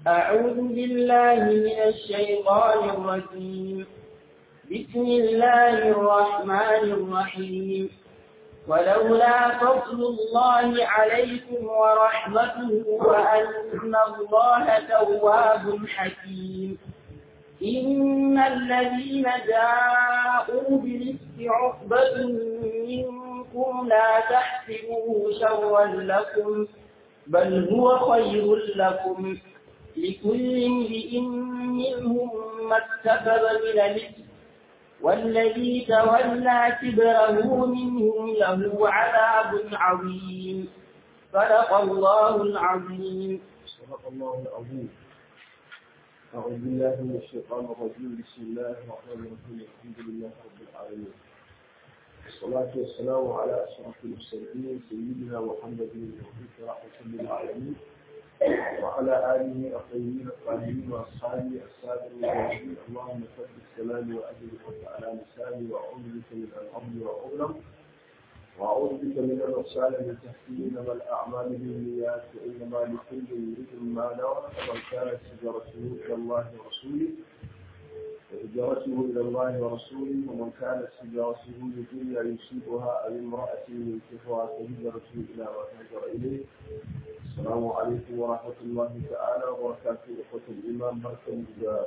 أعوذ بالله من الشيطان الرجيم بسم الله الرحمن الرحيم ولولا فضل الله عليكم ورحمته وأن الله تواب حكيم إن الذين جاءوا بالإفك عقبة منكم لا تحسبوه شرا لكم بل هو خير لكم لكل امرئ منهم ما اكتسب من الإثم والذي تولى كبره منهم له عذاب عظيم صدق الله العظيم صدق الله العظيم أعوذ بالله من الشيطان الرجيم بسم الله الرحمن الرحيم الحمد لله رب العالمين والصلاة والسلام على أشرف المرسلين سيدنا محمد المبعوث رحمة للعالمين وعلى آله الطيبين الطاهرين وأصحابه السادة المجاهدين اللهم ثبت كلامي وأجل الحق على لساني وأعوذ بك من أن أضل وأظلم وأعوذ بك من أن أسأل من تحتي إنما الأعمال بالنيات وإنما لكل امرئ ما نوى فمن كانت هجرته إلى الله ورسوله فهجرته إلى الله ورسوله ومن كانت هجرته لدنيا يصيبها أو امرأة ينكحها فهجرته إلى ما هاجر إليه السلام عليكم ورحمة الله تعالى وبركاته إخوة الإمام بركة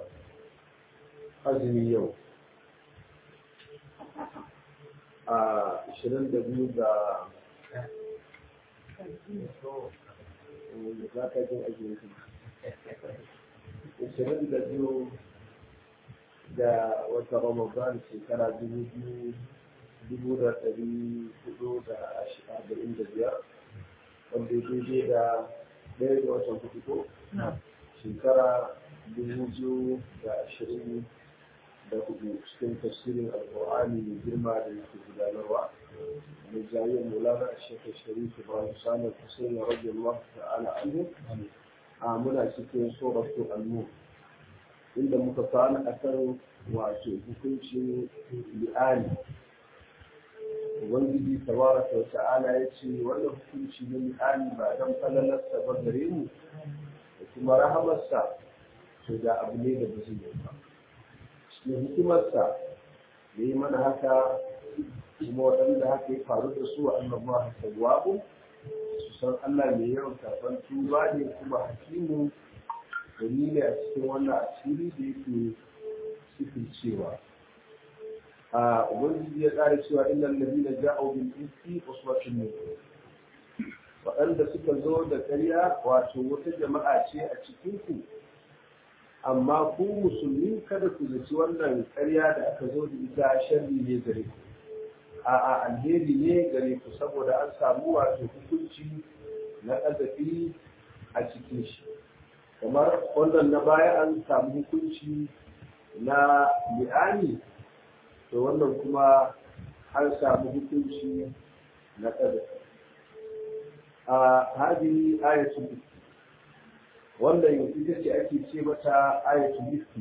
أزمي يوم ashirin da biyu ga za ka jin ajiye ashirin da biyu da wata ramadan shekara dubu biyu dubu da ɗari hudu da arba'in da biyar wanda daidai da ɗaya da watan hudu ko shekara dubu biyu da ashirin da hudu cikin tafsirin alƙur'ani mai girma da yake gudanarwa da jayyar mulana a shekar sharifu ba su sanar kusurin rage Allah ta'ala anhu a muna cikin suratu al-nur inda muka kwana akan wato hukuncin li'ani ubangiji tabaraka wa ta'ala ya ce wannan hukunci na li'ani ba dan falalarsa ba gare mu da kuma rahamarsa to da abu ne da ba zai yi ba da hikimarsa da yi mana haka kuma waɗanda haka ya faru da su a annabawa tawwabu su san Allah mai yawan karɓar tuba ne kuma hakimu dalili a cikin wannan asiri da yake sifin cewa a ubangiji ya ƙara cewa innal ladina ja'u bil ifki uswatun minkum waɗanda suka zo da ƙarya wato wata jama'a ce a cikin ku amma ku musulmi kada ku zaci wannan ƙarya da aka zo da ita sharri ne gare ku a'a alheri ne gare ku saboda an samu wato hukunci na ƙazafi a cikin shi kamar wannan na baya an samu hukunci na li'ani to wannan kuma an samu hukunci na ƙazafi a hadi ayatul wannan ita ce ake ce mata ayatul ifki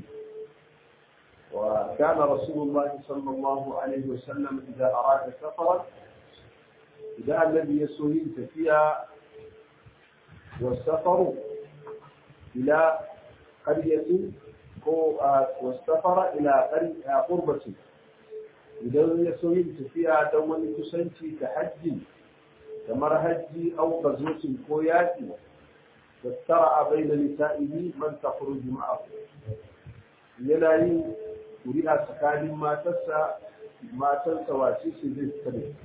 wa kana rasulullah sallallahu alaihi wasallam idan arada safara idan annabi ya so yin tafiya wa safaru ila qaryatin ko wa safara ila qurbatin idan ya so yin tafiya don wani kusanci ta hajji kamar hajji au gazotin ko yaƙi واسترعى بين نسائه من تخرج معه يلاي قرئ سكان ما تسى ما تنسى واسيس زي السنة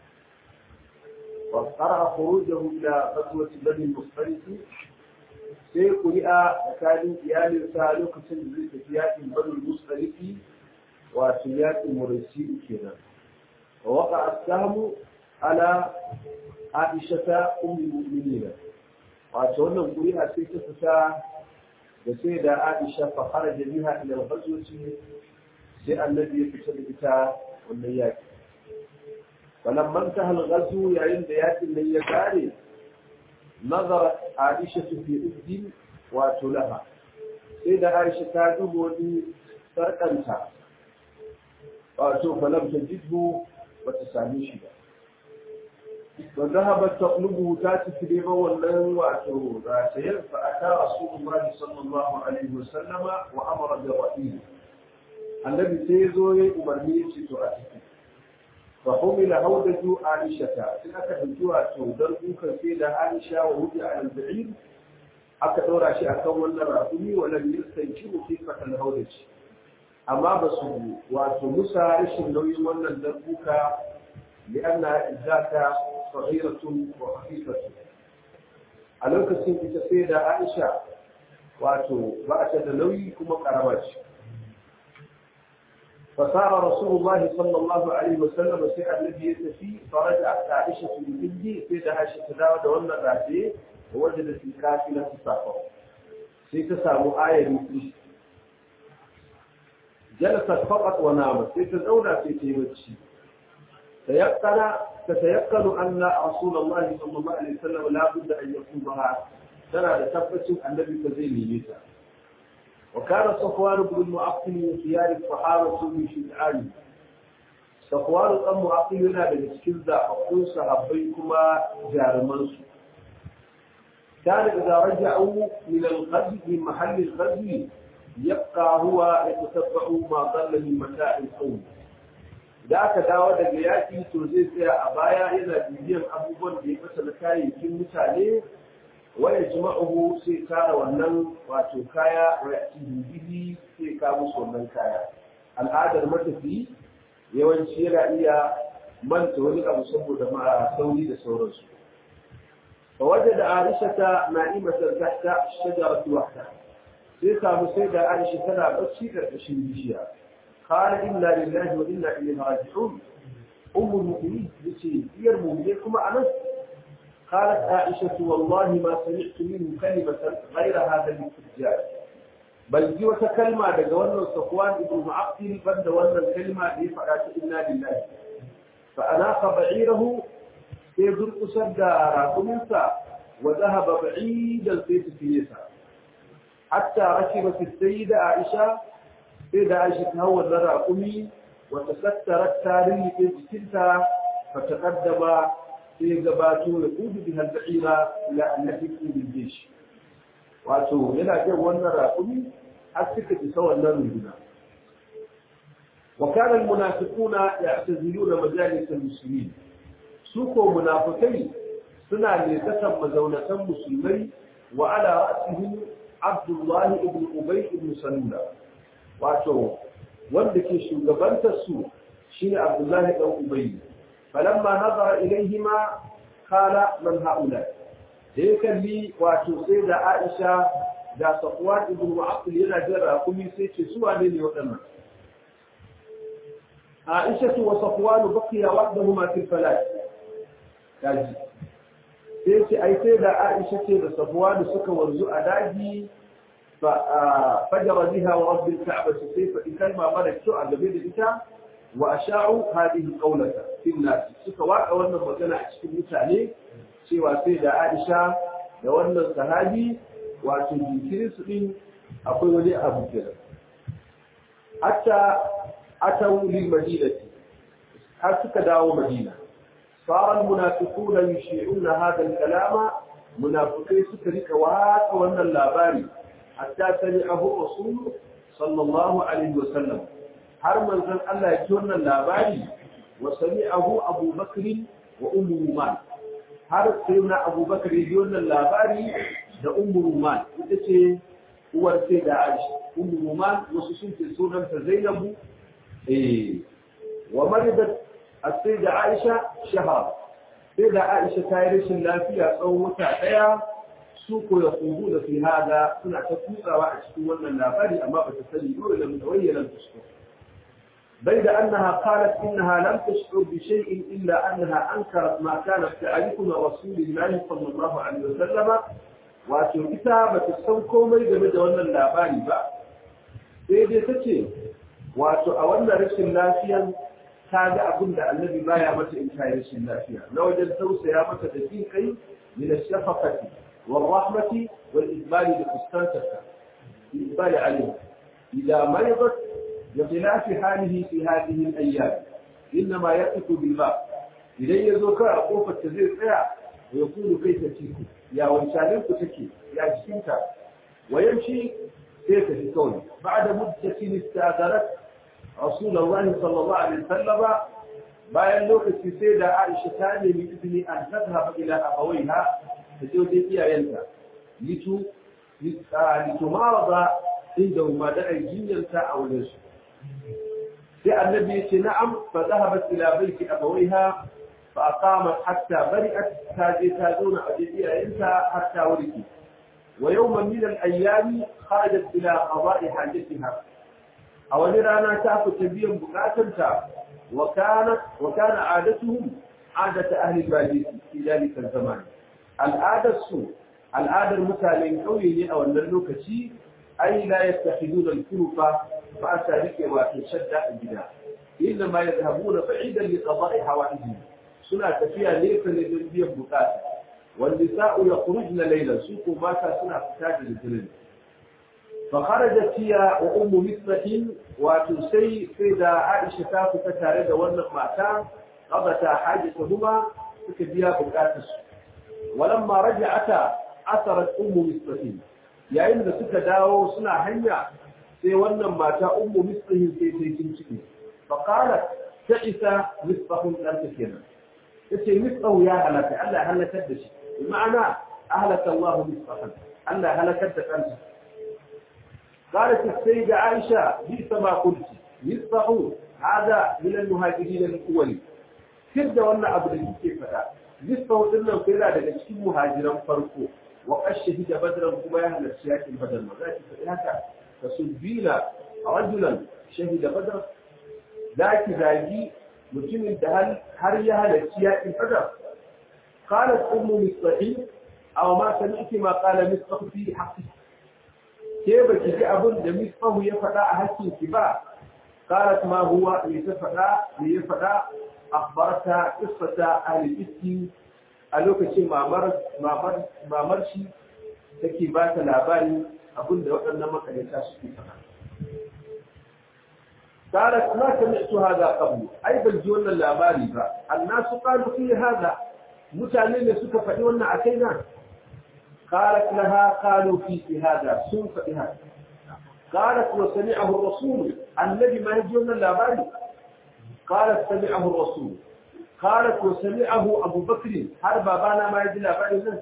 واسترعى خروجه إلى غزوة بني المصطلق sai ƙuri'a tsakanin iyalinsa lokacin da zai tafi yaƙin bani musulki wato yaƙin murasi kenan wa waka asamu ala aisha ta ummi mu'minina wato wannan ƙuri'a sai ta fita da sai da Aisha fa kharaja biha ila al-ghazwati sai annabi ya fita da ita wannan yaki falamma intaha al-ghazw yayin da yakin nan ya kare nazara Aisha fi uddin wato laha sai da Aisha ta dubo ni sarkanta wato falam tajidhu bata same shi ba wa zahabat taqlubu ta tafi neman wannan wato ratayar fa ata rasulullahi sallallahu alaihi wa sallama wa amara bi rahim annabi sai ya zo ya umarni ya ce to a ciki fa humila haudatu aisha ta sai aka dauki wato dan dukan sai da aisha wa wuce a al-ba'ir aka dora shi akan wannan rakumi wa lam yastankiru fi fatal haudati amma ba su wato musa rashin nauyin wannan dan duka li'anna izzaka sahiratun wa khafifatu a lokacin ita sai da aisha wato ba ta da nauyi kuma karama ce فصار رسول الله صلى الله عليه وسلم سيء الذي يتفي فرجعت عائشة ببنتي سيدة عائشة تداود وانا راتيه ووجدت الكافلة تسافر سيتسامو آية مثل جلست فقط ونامت سيتزونا سيتيمتشي تيقن تتيقن أن رسول الله صلى الله عليه وسلم لا بد أن يكونها ترى لتفتش النبي فزيني مثال وكان صفوان بن المعقل من خيار الصحابة من شجعان صفوان بن المعقل هنا بالسكيل ذا أقول صحابيكما جارمانس كان إذا رجعوا من الغزو من محل الغزو يبقى هو يتتبع ما ضل من متاع القوم da aka dawo daga yaƙi to zai tsaya a baya yana bibiyan abubuwan da ya fasa na kayayyakin mutane waya jima'uhu sai tara wannan wato kaya wa yati bihi sai ka musu wannan kaya al'adar matafi yawanci yana iya manta wani abu saboda ma sauri da sauransu fa wajada aisha ta na'imatan tahta shajarati wahda sai samu sai da aisha tana bacci karkashin bishiya qala inna lillahi wa inna ilaihi raji'un ummul mu'minin yace iyar mu'mine kuma anan قالت عائشة والله ما سمعت منه كلمة غير هذا الاسترجاع بل جي وتكلمة دقوانا صفوان ابن معقل بند وانا الكلمة دي فقالت إنا لله فأناق بعيره سيزر أسد راكمنسا وذهب بعيدا في سفينسا حتى ركبت السيدة عائشة سيدة عائشة هو الراكمي وتسترت تاريخ في فتقدم sai gabato ya kudu bi halba'ira ila annabi bil jish wato yana jin wannan raƙumi har suka isa wannan runduna wa kana al munafiquna ya'taziluna majalis al muslimin su ko munafikai suna ne kasan mazaunatan musulmai wa ala ra'sihim Abdullah ibn Ubay ibn Salula wato wanda ke shugabantar su shine Abdullah ibn Ubay فلما نظر إليهما قال من هؤلاء هيك لي واتو سيدة عائشة دا صفوان ابن معقل ينا جرى قمي سيتي سوى لي وقنا عائشة وصفوان بقي وحدهما في الفلاح كاجي سيتي أي سيدة عائشة دا صفوان سكا ورزو أداجي فجر بها ورب الكعبة سيفا إن كلمة ملك سوء لبيد الإتام وأشاعوا هذه القولة في الناس suka waka wannan magana a cikin mutane cewa sai da Aisha da wannan sahabi wato jinkirin su din akwai wani abu kenan hatta atau lil madinati har suka dawo madina صار المنافقون يشيعون هذا الكلام منافقين suka rika waka wannan labari hatta sami'ahu rasul sallallahu alaihi wasallam har manzon Allah ya ji wannan labari wa sami'ahu Abu Bakr wa Ummu Ruman har sai na Abu Bakr ya ji wannan labari da Ummu Ruman ita ce uwar sai da Aisha Ummu Ruman wasu sun ce sunanta Zainabu eh wa maridat as-sayyida Aisha shahar sai da Aisha ta yi rashin lafiya tsawon wata daya su ko ya kubu da fi hada suna ta kutsawa a cikin wannan labari amma ba ta sani dole da mutawayyana ta بيد أنها قالت إنها لم تشعر بشيء إلا أنها أنكرت ما كانت تعرف من رسول الله صلى الله عليه وسلم wato ita ba ta san komai game da wannan labari ba sai dai ta ce wato a wannan rashin lafiyan ta ga abin da annabi baya mata in ta yi rashin lafiya na wajen tausaya mata da jin kai min ash-shafaqati wal rahmati wal ibali da fuskantarta ibali alayhi idan maridat بخلاف حاله في هذه الأيام إنما يقف بالباب idan ya zo kawai a kofar ta zai tsaya ya kulu kai ta ciku ya wancanin ku take ya jikinta ويمشي كيف في كونه بعد مدة استأذنت رسول الله صلى الله عليه وسلم bayan lokaci sai da Aisha ta nemi izini an tazhaba ila abawaiha da je wajen iyayenta litu litu marada inda ma da jinyarta a wajen su sai annabi ya ce na'am fa zahabat ila baiti abawaiha fa aqamat hatta bari'at ta je ta zauna a wajen iyayenta hatta warke ويوما من الأيام خرجت إلى قضاء حاجتها أو رانا تاكو تبيا بكاتنتا وكانت وكان عادتهم عادة أهل البادية في ذلك الزمان العادة السوء العادة المتالين قوي أو النلوكتي أي لا يتخذون الكلفة فأتى بك وتشد البناء إنما يذهبون بعيدا لقضاء حوائجهم سنة فيها ليس لذنبيا بكاتنتا والنساء يخرجن ليلا سوق ماتا سنة فتاة للجنين فخرجت هي وأم مثلة وتسي سيدة عائشة تافو فتارد ونق ماتا قضتا حاجتهما تكبيا بكاتس ولما رجعتا أثرت أم مثلة يا إن سكا داو سنة هنيا sai wannan mata ummu mislihin sai sai kin ciki fa qalat ta'isa misbahun dan kenan yace misbahu ya halaka Allah halakar da shi بمعنى أهلك الله مصبحا ألا هلكت أنت قالت السيدة عائشة بئس ما قلت مصبح هذا من المهاجرين الأول كده وانا أبدا كيف فدا مصبح إنه كلا daga cikin muhajiran farko وقد شهد بدرا كما يهل السياق البدر وذلك فإنك تسبيل رجلا شهد بدرا ذاك ذاكي mutumin da har ya halarci yaƙin badar قالت أم مصطحي أو ما سمعت ما قال مصطح في حقه كيف تجي أبن دمصطه يفدا أهكي كبا قالت ما هو لتفدا ليفدا أخبرتها قصة أهل الإسكي ألوك شيء ما مر ما مر ما مرشي تكي بات الأباني أبن دوت أنما كان يتاشي فدا قالت ما سمعت هذا قبل أي بل جولنا الأباني الناس قالوا في هذا mutane ne suka faɗi wannan a kaina qalat laha qalu fi hada sun faɗi haka qalat wa sami'ahu ar-rasul annabi ma yaji wannan labari qalat sami'ahu ar-rasul qalat wa sami'ahu abu bakr har babana ma yaji labarin nan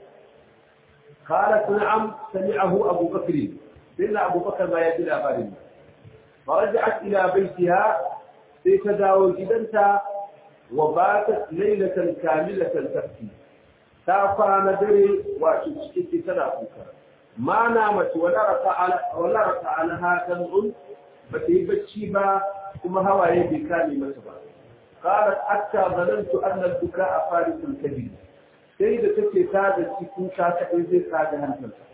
qalat na'am sami'ahu abu bakr dinna abu bakr ma yaji labarin فرجعت إلى بيتها سيتداول جدنتا وباتت ليلة كاملة تبكي تافان دري وتشكي تنافوكا ما نامت ولا رفع ولا رفع لها دمع بتي بتشي با كما هوا يبي كامي متبا قالت حتى ظننت أن البكاء فارس الكبير سيدة تكي سادة تكون شاكا إذي سادة هنفلتا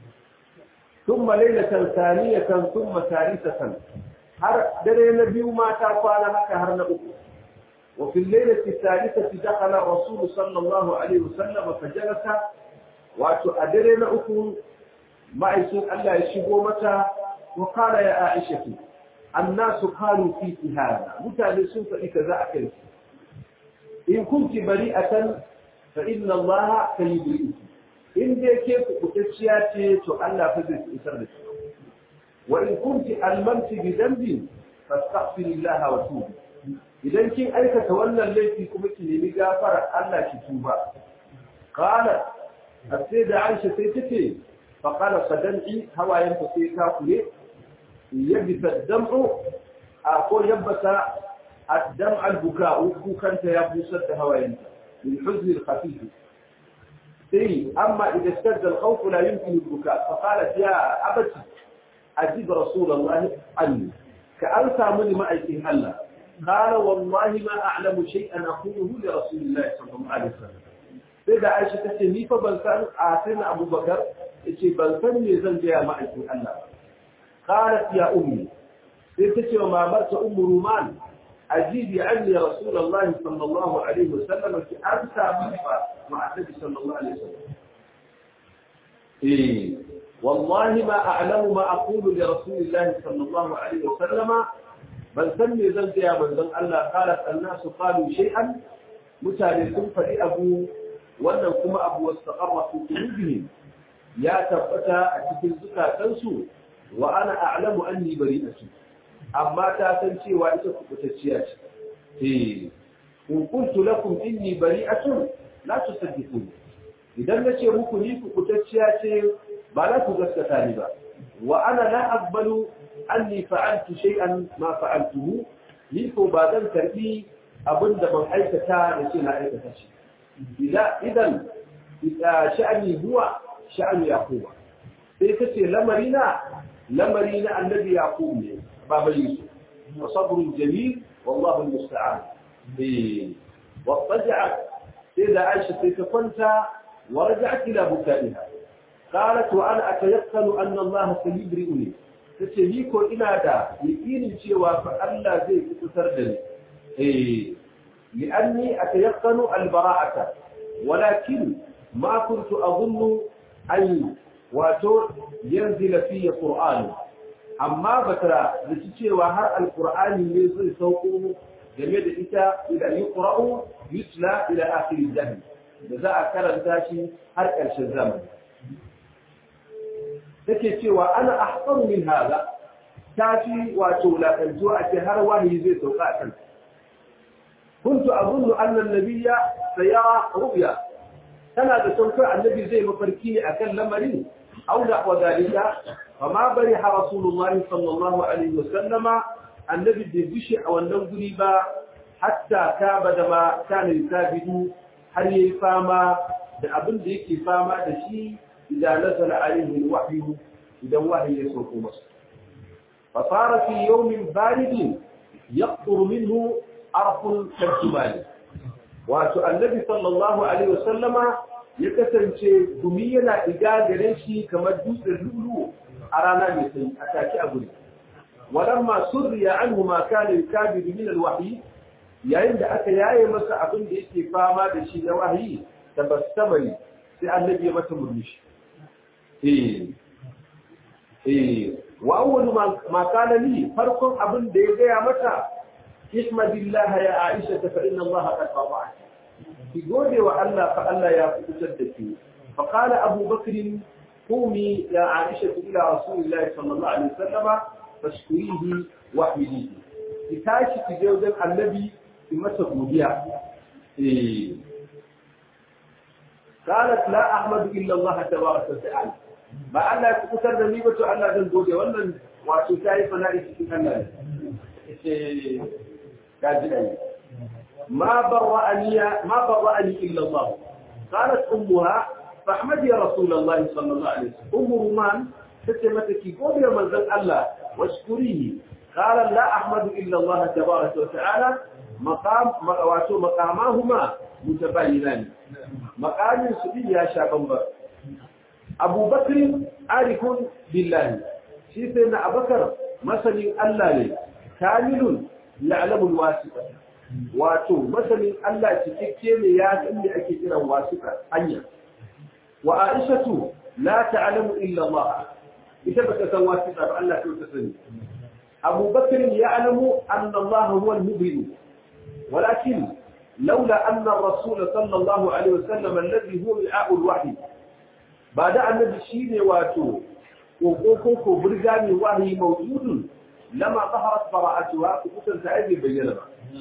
ثم ليلة ثانية ثم ثالثة هر دري نبي ما تافان لك هر نبوك وفي الليلة الثالثة دخل الرسول صلى الله عليه وسلم فجلس وأدرنا أكون معيسون ألا يشبه متى وقال يا عائشة الناس قالوا فيك هذا متى لسوف إكذا أكلت إن كنت بريئة فإن الله سيبرئك إن دي كيف كتشياتي تؤلى فزيت إسرت وإن كنت ألممت بذنب فاستغفر الله وتوبي idan kin aikata wannan laifi kuma ki nemi gafara Allah ki tuba qala sai da Aisha sai tace fa qala sadam'i hawayen ta sai ta kule yabta dam'u a ko yabbata الدمع البكاء كنت يبوسد هواينت للحزن الخفيف إيه أما إذا اشتد الخوف لا يمكن البكاء فقالت يا أبتي أجيب رسول الله عني كأنسى من ما أيتي هلا قال والله ما أعلم شيئا أقوله لرسول الله صلى الله عليه وسلم سيدة عائشة تحكي فبلسان آتنا أبو بكر إيش بلسان يزن جاء ما أيتي هلا قالت يا أمي سيدتي وما مرت أم رومان أجيبي عني رسول الله صلى الله عليه وسلم في أرسى منفى مع النبي صلى الله عليه وسلم إيه والله ما أعلم ما أقول لرسول الله صلى الله عليه وسلم بل سمي ذنب يا من ذنب الله قالت الناس قالوا شيئا mutane sun faɗi abu wannan kuma abu wasu taƙarwa su ƙulubihim ya tabbata a cikin zukatansu wa ana a'lamu anni bari'atu amma ta san cewa ita kubutacciya ce eh in qultu lakum inni bari'atun la tusaddiqun idan nace muku ni kubutacciya ce ba za ku gaskata ni ba wa ana la aqbalu anni fa'altu shay'an ma fa'altuhu ni ko ba zan karbi abin da ban aikata da ce na aikata shi idan sha'ani huwa sha'ani yaquba sai kace lamari na lamari na annabi yaqub ne baba yusuf wa sabrun jamil wallahu almusta'an eh wa taja'at sai da aisha sai ta kwanta wa raja'at ila bukaiha qalat wa ana atayaqqanu anna allaha sayyibri'uni tace ni ko ina da yakinin cewa fa Allah zai kusantar da ni eh لأني أتيقن البراءة ولكن ما كنت أظن أن واتو ينزل في قرآن أما بترى لتشير وهر القرآن ينزل سوقه جميل إتا إذا يقرأ يتلى إلى آخر الزمن جزاء كرم تاشي هر الشزام take cewa ana ahsanu min hada tafi wato la kantuwa ake har wani zai sauka a kanta كنت أظن أن النبي سيرى رؤيا كان تسوكر النبي زي مفركي أكل لمرين أو نحو ذلك فما برح رسول الله صلى الله عليه وسلم النبي دبشع أو النوذريبا حتى كابد ما كان يكابد هل يفاما da abin da yake fama da shi idan nazala alaihi alwahyu idan wahyi ya sauko masa fa fara fi yawmin baridin yaqtur minhu arfun tarjumani wato annabi sallallahu alaihi wasallama ya kasance gumi yana diga gare shi kamar dutsen lulu a rana mai sanyi a take a guri walamma surriya anhu ma kana yukabidu min alwahyi yayin da aka yaye masa abin da yake fama da shi na wahayi tabassamani sai annabi ya masa murmushi eh eh wa awwalu ma kana li farkon abin da ya gaya mata احمد الله يا عائشة فإن الله قد قطعك في قولي وألا فألا يا فتدك فقال أبو بكر قومي يا عائشة إلى رسول الله صلى الله عليه وسلم فاشكريه واحمديه لتاشي في جوزا النبي في مسك مبيع إيه. قالت لا أحمد إلا الله تبارك وتعالى ما ألا تكتر نميبة ألا ذنبولي وأن وأتتاي فنائي في الله كاجئي ما برأني ما برأني إلا الله قالت أمها فأحمد يا رسول الله صلى الله عليه وسلم أم رومان فتمتك قول يا منزل الله واشكريه قال لا أحمد إلا الله تبارك وتعالى مقام واتو مقاماهما متباينان مقام سبيل يا شعب أبو بكر عارف بالله سيدنا أبو بكر مثل الله كامل ya'lamu alwasita wato masanin Allah cikakke ne ya san me ake kiran wasita hanya wa aishatu la ta'lamu illa Allah ita bata san wasita ba Allah ta sani Abu Bakr ya'lamu anna Allah huwa al-mubin ولكن لولا أن الرسول صلى الله عليه وسلم الذي هو وعاء الوحي بعد أن الشيء واتو وقوكو برغاني وحي موجود لما ظهرت براءتها كتن سعيد بينما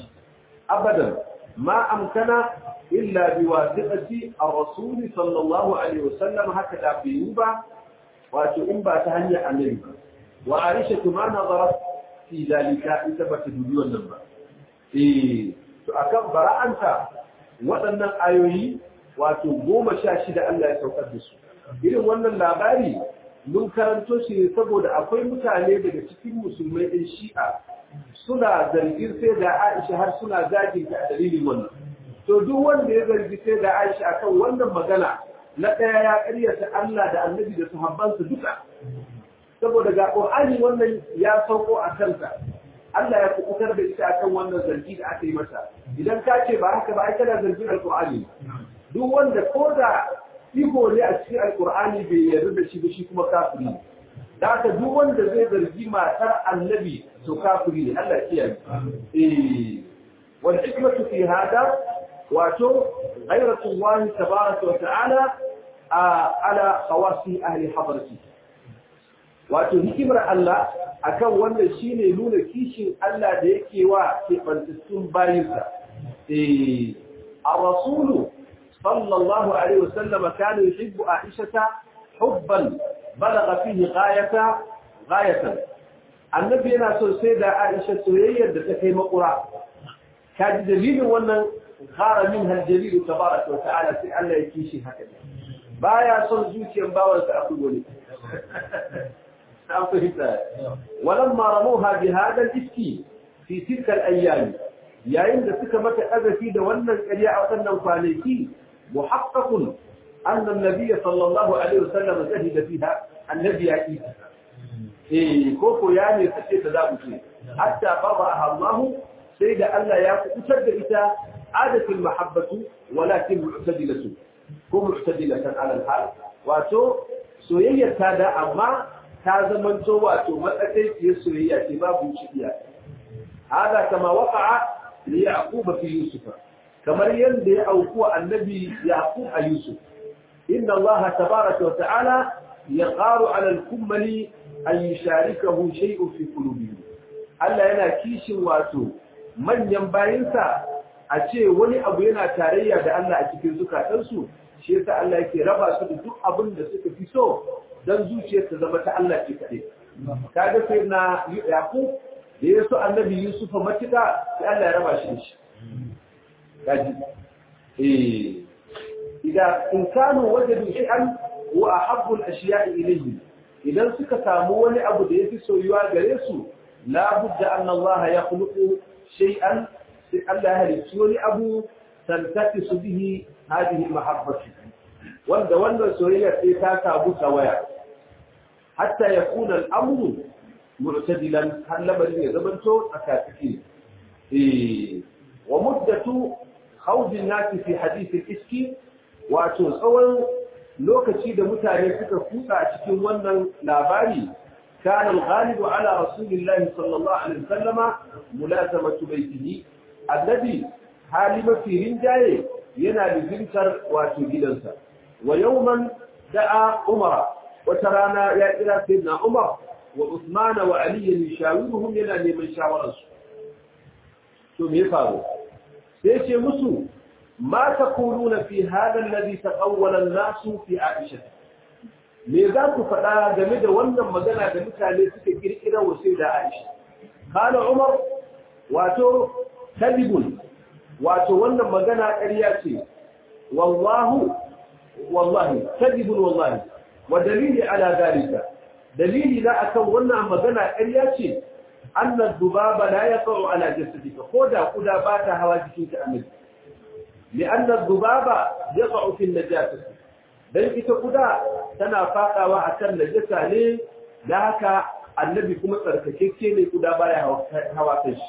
أبدا ما أمكن إلا بواسطة الرسول صلى الله عليه وسلم هكذا في يوبا وتؤمبا تهني أمريكا وعائشة ما نظرت في ذلك إثبت دولي والنبا إيه فأكم براءة waɗannan ayoyi wato goma sha shida Allah ya saukar da su irin wannan labari mun karanto shi ne saboda akwai mutane daga cikin musulmai ɗin shi'a suna zargin sai da Aisha har suna zagin ta a dalilin wannan to duk wanda ya zargi sai da Aisha akan wannan magana na ɗaya ya ƙaryata Allah da Annabi da sahabbansa duka saboda ga Qur'ani wannan ya sauko a kanta Allah ya kubutar da ita akan wannan zargi da aka yi mata idan ka ce ba haka ba ai kana zargin alqur'ani duk wanda ko da iko ne a cikin alqur'ani bai yarda da shi ba shi kuma kafiri da haka duk wanda zai zargi matar annabi to kafiri ne Allah ya kiyaye eh wal hikmatu fi hada wato ghayratullahi tabaraka wa ta'ala ala khawasi ahli hadrati wato hikimar Allah akan wannan shine nuna kishin Allah da yake wa kebantattun bayinsa eh ar-rasulu sallallahu alaihi wasallam kana yuhibbu Aisha hubban balagha fihi ghayata ghayatan annabi yana so sai da Aisha soyayyar da ta kai makura kaji dalilin wannan khara min hal jalil tabaraka wa ta'ala sai Allah ya kishi haka baya son zuciyar bawansa a kugole فهمت ولما رموها بهذا الإفك في تلك الأيام yayin da suka mata azafi da wannan ƙarya a waɗannan kwanaki muhaqqaqun anna an-nabiy sallallahu alaihi wasallam zahida fiha annabi ya yi eh ko ko ya ne sace ta zabu ce hatta fadaha Allah sai da Allah ya kutar da ita adatul mahabbatu walakin mu'tadilatu ko mu'tadilatan ala al-hal wato soyayyar ta da amma ta zamanto wato matsakaiciyar soyayya ce babu cikiya hada kama waqa'a li yaquba fi yusuf kamar yanda ya auku annabi yaqub a yusuf inna allah tabaaraka wa ta'ala yaqaru 'ala al-kummali an yusharikahu shay'un fi qulubihim Allah yana kishin wato manyan bayinsa a ce wani abu yana tarayya da Allah a cikin zukatansu shi yasa Allah yake raba su da duk abin da suka fi so dan zuciyar ta zama ta Allah ce kaɗai. Kaga sai na Yaqub da ya so annabi Yusuf matuƙa sai Allah ya raba shi da shi. Kaji. Eh. Idan insanu wajadu shay'an wa ahabbu al-ashya'i ilayhi idan suka samu wani abu da yafi soyuwa gare su la budda anna Allah ya khuluqu shay'an sai Allah ya halicci wani abu tantaqisu bihi hadhihi al-mahabbatu wanda wannan soyayya sai ta samu tawaya hatta ya kuna al'amuru mu'tadilan har lamarin ya zamanto tsakatsaki eh wa muddatu khawdin nasi fi hadith al-iski wato tsawon lokaci da mutane suka kutsa a cikin wannan labari kana al-ghalibu ala rasulillahi sallallahu alaihi wasallama mulazamatu baitihi alladhi hali mafi rinjaye yana lizintar wato gidansa ويوما دعا عمر وترانا يا إلى سيدنا عمر وعثمان وعلي يشاورهم ينا لمن شاور ثم يفعلوا سيشي مسو ما تقولون في هذا الذي تقول الناس في عائشة me za ku faɗa game da wannan magana da mutane suka kirkira wa sai da Aisha kana Umar wato kadibun wato wannan magana ƙarya ce wallahu والله كذب والله ودليل على ذلك دليل لا أكون ونا مغنى إرياتي أن الذباب لا يقع على جسدك خدا خدا بات هواجك تأمل لأن الذباب يقع في النجاسة بل إذا خدا تنا فاقا وأتن نجاسة ليه لهك النبي كما ترككيكي لخدا بايا هواكش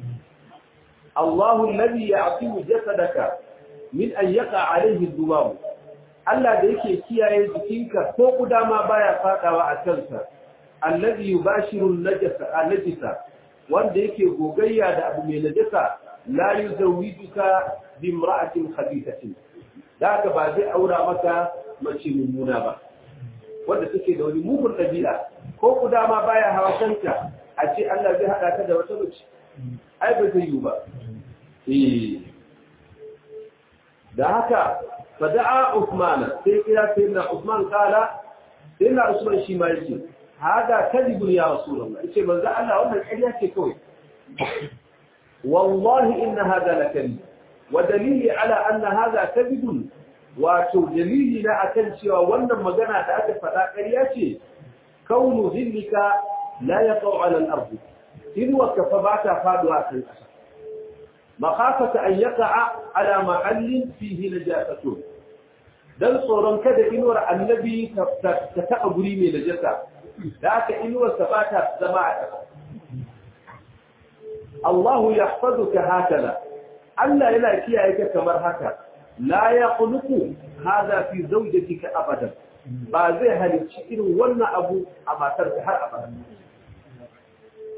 الله الذي يعطيه جسدك من أن يقع عليه الذباب Allah da yake kiyaye jikinka ko kuda ma baya fadawa a kansa allazi yubashiru najasa anajisa wanda yake gogayya da abu mai najasa la yuzawijuka bi imra'atin khabithatin daga ba zai aura maka mace mummuna ba wanda take da wani mugun dabi'a ko kuda ma baya hawa kanka a ce Allah zai hada ka da wata mace ai ba zai yi ba eh da haka فدعا عثمان سيدنا سيدنا عثمان قال سيدنا عثمان شي ما يجي هذا كذب يا رسول الله يجي من ذا الله wannan ƙarya ce kawai والله ان هذا لكذب ودليل على ان هذا كذب wato dalili na akan cewa wannan magana da aka faɗa ƙarya ce kaunu zillika la yaqau ala al-ard in wa kafa ba ta faduwa kan ƙasa مخافة أن يقع على محل فيه نجاسة dan tsoron kada inuwar annabi ta taɓa guri mai najasa da aka inuwar sa ba ta zama a ƙasa Allah ya ka hakala Allah yana kiyaye ka kamar haka la ya quluku hada fi zawjatika abadan ba zai halicci irin wannan abu a matar har abada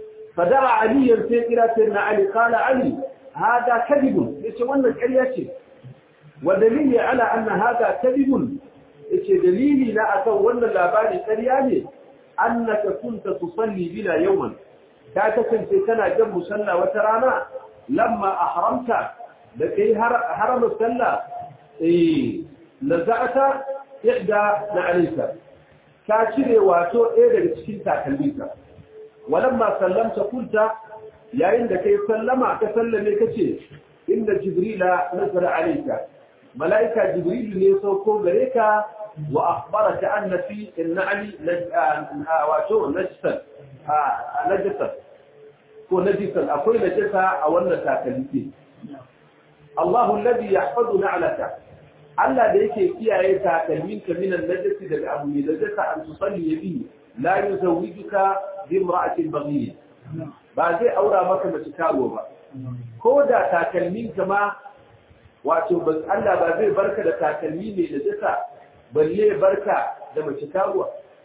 fada aliyan sai kira sai na ali qala ali hada kadibun yace wannan ƙarya ce wa dalili ala anna hada kadhibun yace dalili na akan wannan labari ƙarya ne annaka kunta tusalli bina yawman ka kasance kana jan musalla wata rana lamma ahramta da kai harama sallah eh naza'ata ihda na alayka ka cire wato ɗaya daga cikin takalminka walamma sallamta kunta yayin da kai sallama ka sallame kace inda jibrila nazara alayka malaika jibril ne sauko gare ka wa akhbaraka anna fi an-na'li wato najsan najsan ko najisan akwai najasa a wannan takalmi Allahu alladhi yahfazu na'laka Allah da yake kiyaye takalminka min an-najasi daga abu mai najasa an tusalli bihi la yuzawwijuka bi imra'atin baghiyya ba zai aura maka mace karo ba ko da takalminka ma wato Allah ba zai barka da takalmi mai najasa balle barka da mace karuwa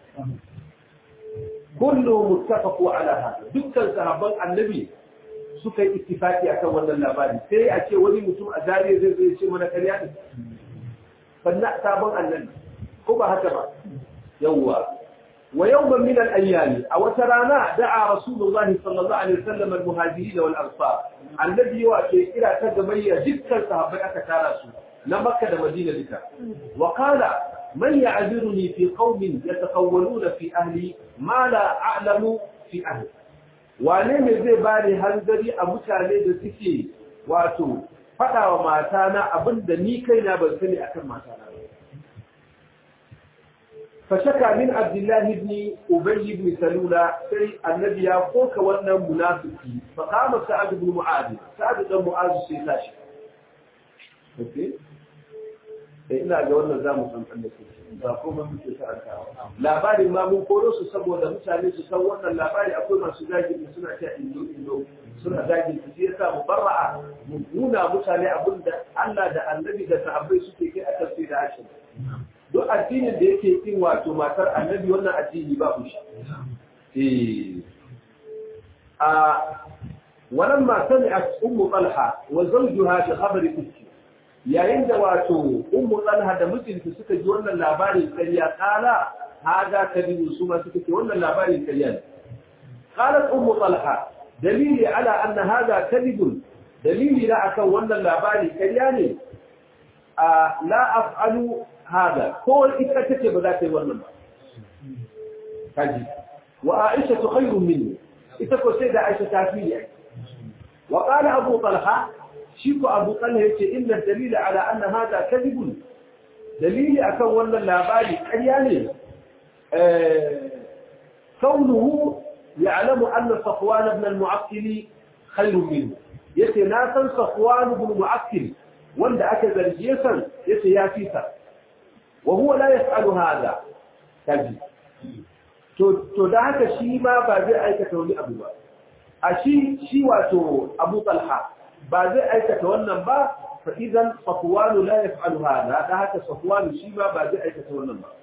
kullu muttafaqu ala hada dukkan sahabban annabi suka yi ittifaki akan wannan labari sai a ce wani mutum a zariya zai zai ce mana karya ne sannan sabon annabi ko ba haka ba yawwa wa yawman min al-ayyam a wata rana da'a rasulullahi sallallahu alaihi wasallam al-muhajirin wal ansar annabi yawa ke kira ta gamayya dukkan sahabbai aka tara su na makka da madina duka wa qala man ya'ziruni fi qaumin yataqawwaluna fi ahli ma la a'lamu fi ahli wane ne zai bani hanzari a mutane da suke wato faɗa wa matana abinda ni kaina ban sani akan matana ba fashaka min abdullahi ibn ubay ibn salula sai annabi ya koka wannan munafiki fa qama sa'ad ibn mu'adh sa'ad ibn mu'adh sai tashi okay eh ina ga wannan zamu san kan da ba kuma muke karantawa labarin ma mun koro su saboda mutane su san wannan labari akwai masu zagin suna ta indo indo suna zagin su sai sa mubarra'a mu nuna mutane abinda Allah da Annabi da sahabbai suke kai akan sai da ashin duk addinin da yake kin wato matar Annabi wannan addini ba ku shi eh a ولما سمعت أم طلحة وزوجها بخبر الإفك yayin da wato ummu talha da mijinta suka ji wannan labarin ƙarya kala haga kadibu su ma suka ce wannan labarin ƙarya ne qalat ummu talha dalili ala anna hada kadibun dalili la akan wannan labari ƙarya ne a la af'alu hada ko ita tace ba za ta yi wannan ba kaji wa aisha khairun minni ita ko sai da aisha ta fi wa qala abu talha شيكو أبو طلحة يقول إن الدليل على أن هذا كذب دليل أكون ولا اللاباري يعني آه كونه يعلم أن صفوان بن المعقل خير منه يتي ناسا صفوان بن المعقل وند أكذا رجيسا يتي يافيسا وهو لا يفعل هذا كذب to da haka shi ma ba zai aikata wani abu ba a shi shi wato abu talha ba zai aikata wannan ba fa idan safwanu la yaf'alu hada da haka safwanu shi ma ba zai aikata wannan ba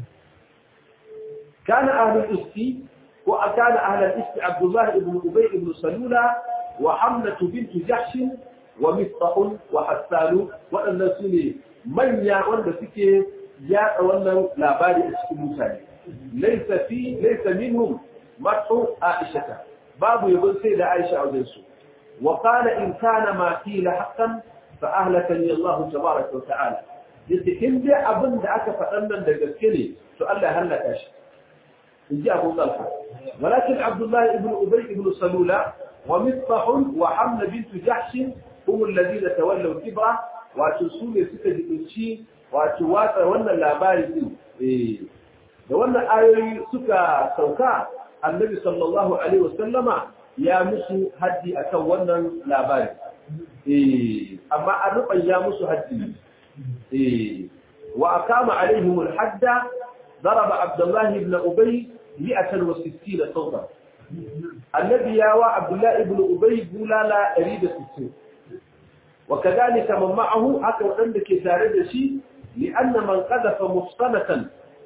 kana ahlul isti ko kana ahlul isti abdullah ibn ubay ibn salula wa hamnatu bint jahsh wa mistah wa hassan wadannan sune manya wanda suke yada wannan labari a cikin mutane laysa fi laysa minhum mar'u aisha babu yabon sai da aisha a wajen su وقال إن كان ما قيل حقا فأهلكني الله تبارك وتعالى يتكلم دي أبن دعك فأنا دقسكني سؤال هلك أشي يجي أبو طلحة ولكن عبد الله بن أبي بن صلولة ومصطح وحمل بنت جحش هم الذين تولوا الكبرى وتسول سكة الشيء وتواتر وانا اللاباري إيه da wannan ayoyi suka sauka annabi sallallahu alaihi wasallama ya musu haddi akan wannan labari eh amma an rubanya musu haddi eh wa aqama alaihim alhadda daraba abdullah ibn ubay 160 sawta annabi ya wa abdullah ibn ubay bulala 160 وكذلك من معه haka wadanda ke tare da shi لأن من قذف محصنة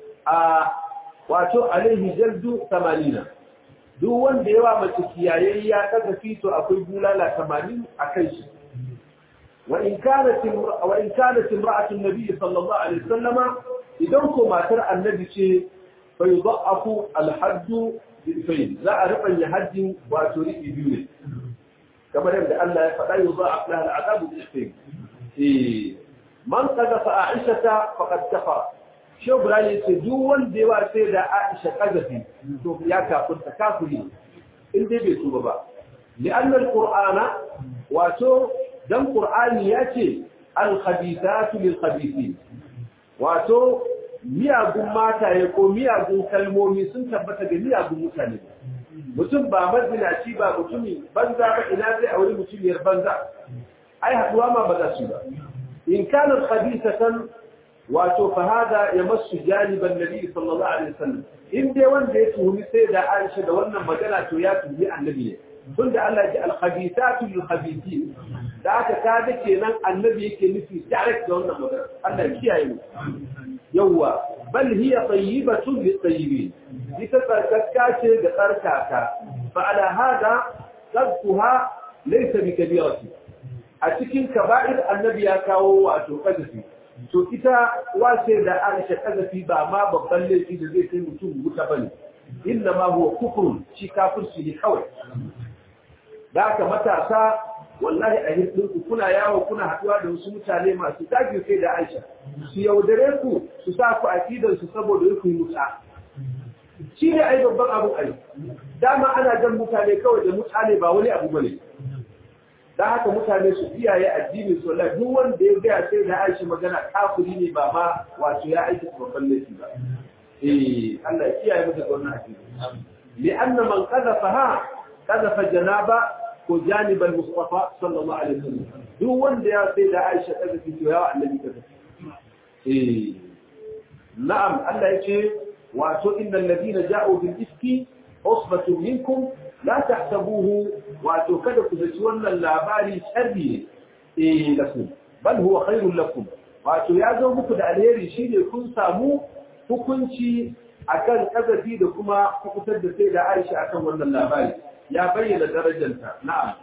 wato alaihi jaldu 80 duk wanda yawa mace kiyayayya kaga fito akwai bulala 80 a kai shi وإن كانت وإن كانت امرأة النبي صلى الله عليه وسلم إذا كما ترى النبي شيء فيضعف الحد بإفين لا أعرف أن يحد وتريد بيونه كما يبدأ الله فلا يضاعف لها العذاب بإفين إيه من قذف عائشة فقد كفر شو براي سجون ديوا سيدة عائشة قذفي شوف يا كافر تكافري إن دي بيتوبة بقى لأن القرآن واتو دم قرآن ياتي الخبيثات للخبيثين واتو miyagun mataye ko miyagun kalmomi sun tabbata da miyagun mutane mutum ba mazinaci ba mutumi banza ba ina zai auri mutumiyar banza ai haduwa ma ba za su ba in kana khabithatan wato fa hada yamassu janiban nabi sallallahu alaihi wasallam in dai wanda ya tuhumi sai da Aisha da wannan magana to ya tuhumi annabi ne tunda Allah ya al-khabithatu lil-khabithin da aka kaga kenan annabi yake nufi direct da wannan magana Allah ya kiyaye mu yawa bal hiya tayyibatun lit-tayyibin ita tsarkaka ce da tsarkaka fa ala hada qadfuha laysa bi kabirati a cikin kaba'ir annabi ya kawo wato qadfi to ita wace da Aisha qadfi ba ma babban laifi da zai kai mutum wuta bane inna ma huwa kufrun shi kafirci ne kawai da aka matasa wallahi a hirdinku kuna yawo kuna haɗuwa da wasu mutane masu zagi sai da Aisha su yaudare ku su sa ku akidar su saboda ku yi muta shi ne ai babban abu ai dama ana jan mutane kawai da mutane ba wani abu bane dan haka mutane su kiyaye addini su wallahi duk wanda ya gaya sai da Aisha magana kafiri ne ba ma wato ya aiki babban laifi ba eh Allah ya kiyaye mu daga wannan addini li'anna man qadhafaha qadhafa janaba ko janibal Mustafa sallallahu alaihi wasallam duk wanda ya sai da Aisha daga fito ya annabi ta eh na'am Allah yace wato innal ladina ja'u bil ifki usbatun minkum la tahsabuhu wato kada ku zaci wannan labari sharri eh lakum bal huwa khairul lakum wato ya zo muku da alheri shine kun samu hukunci akan kazafi da kuma kukutar da sai da Aisha akan wannan labari يا بين درجتها نعم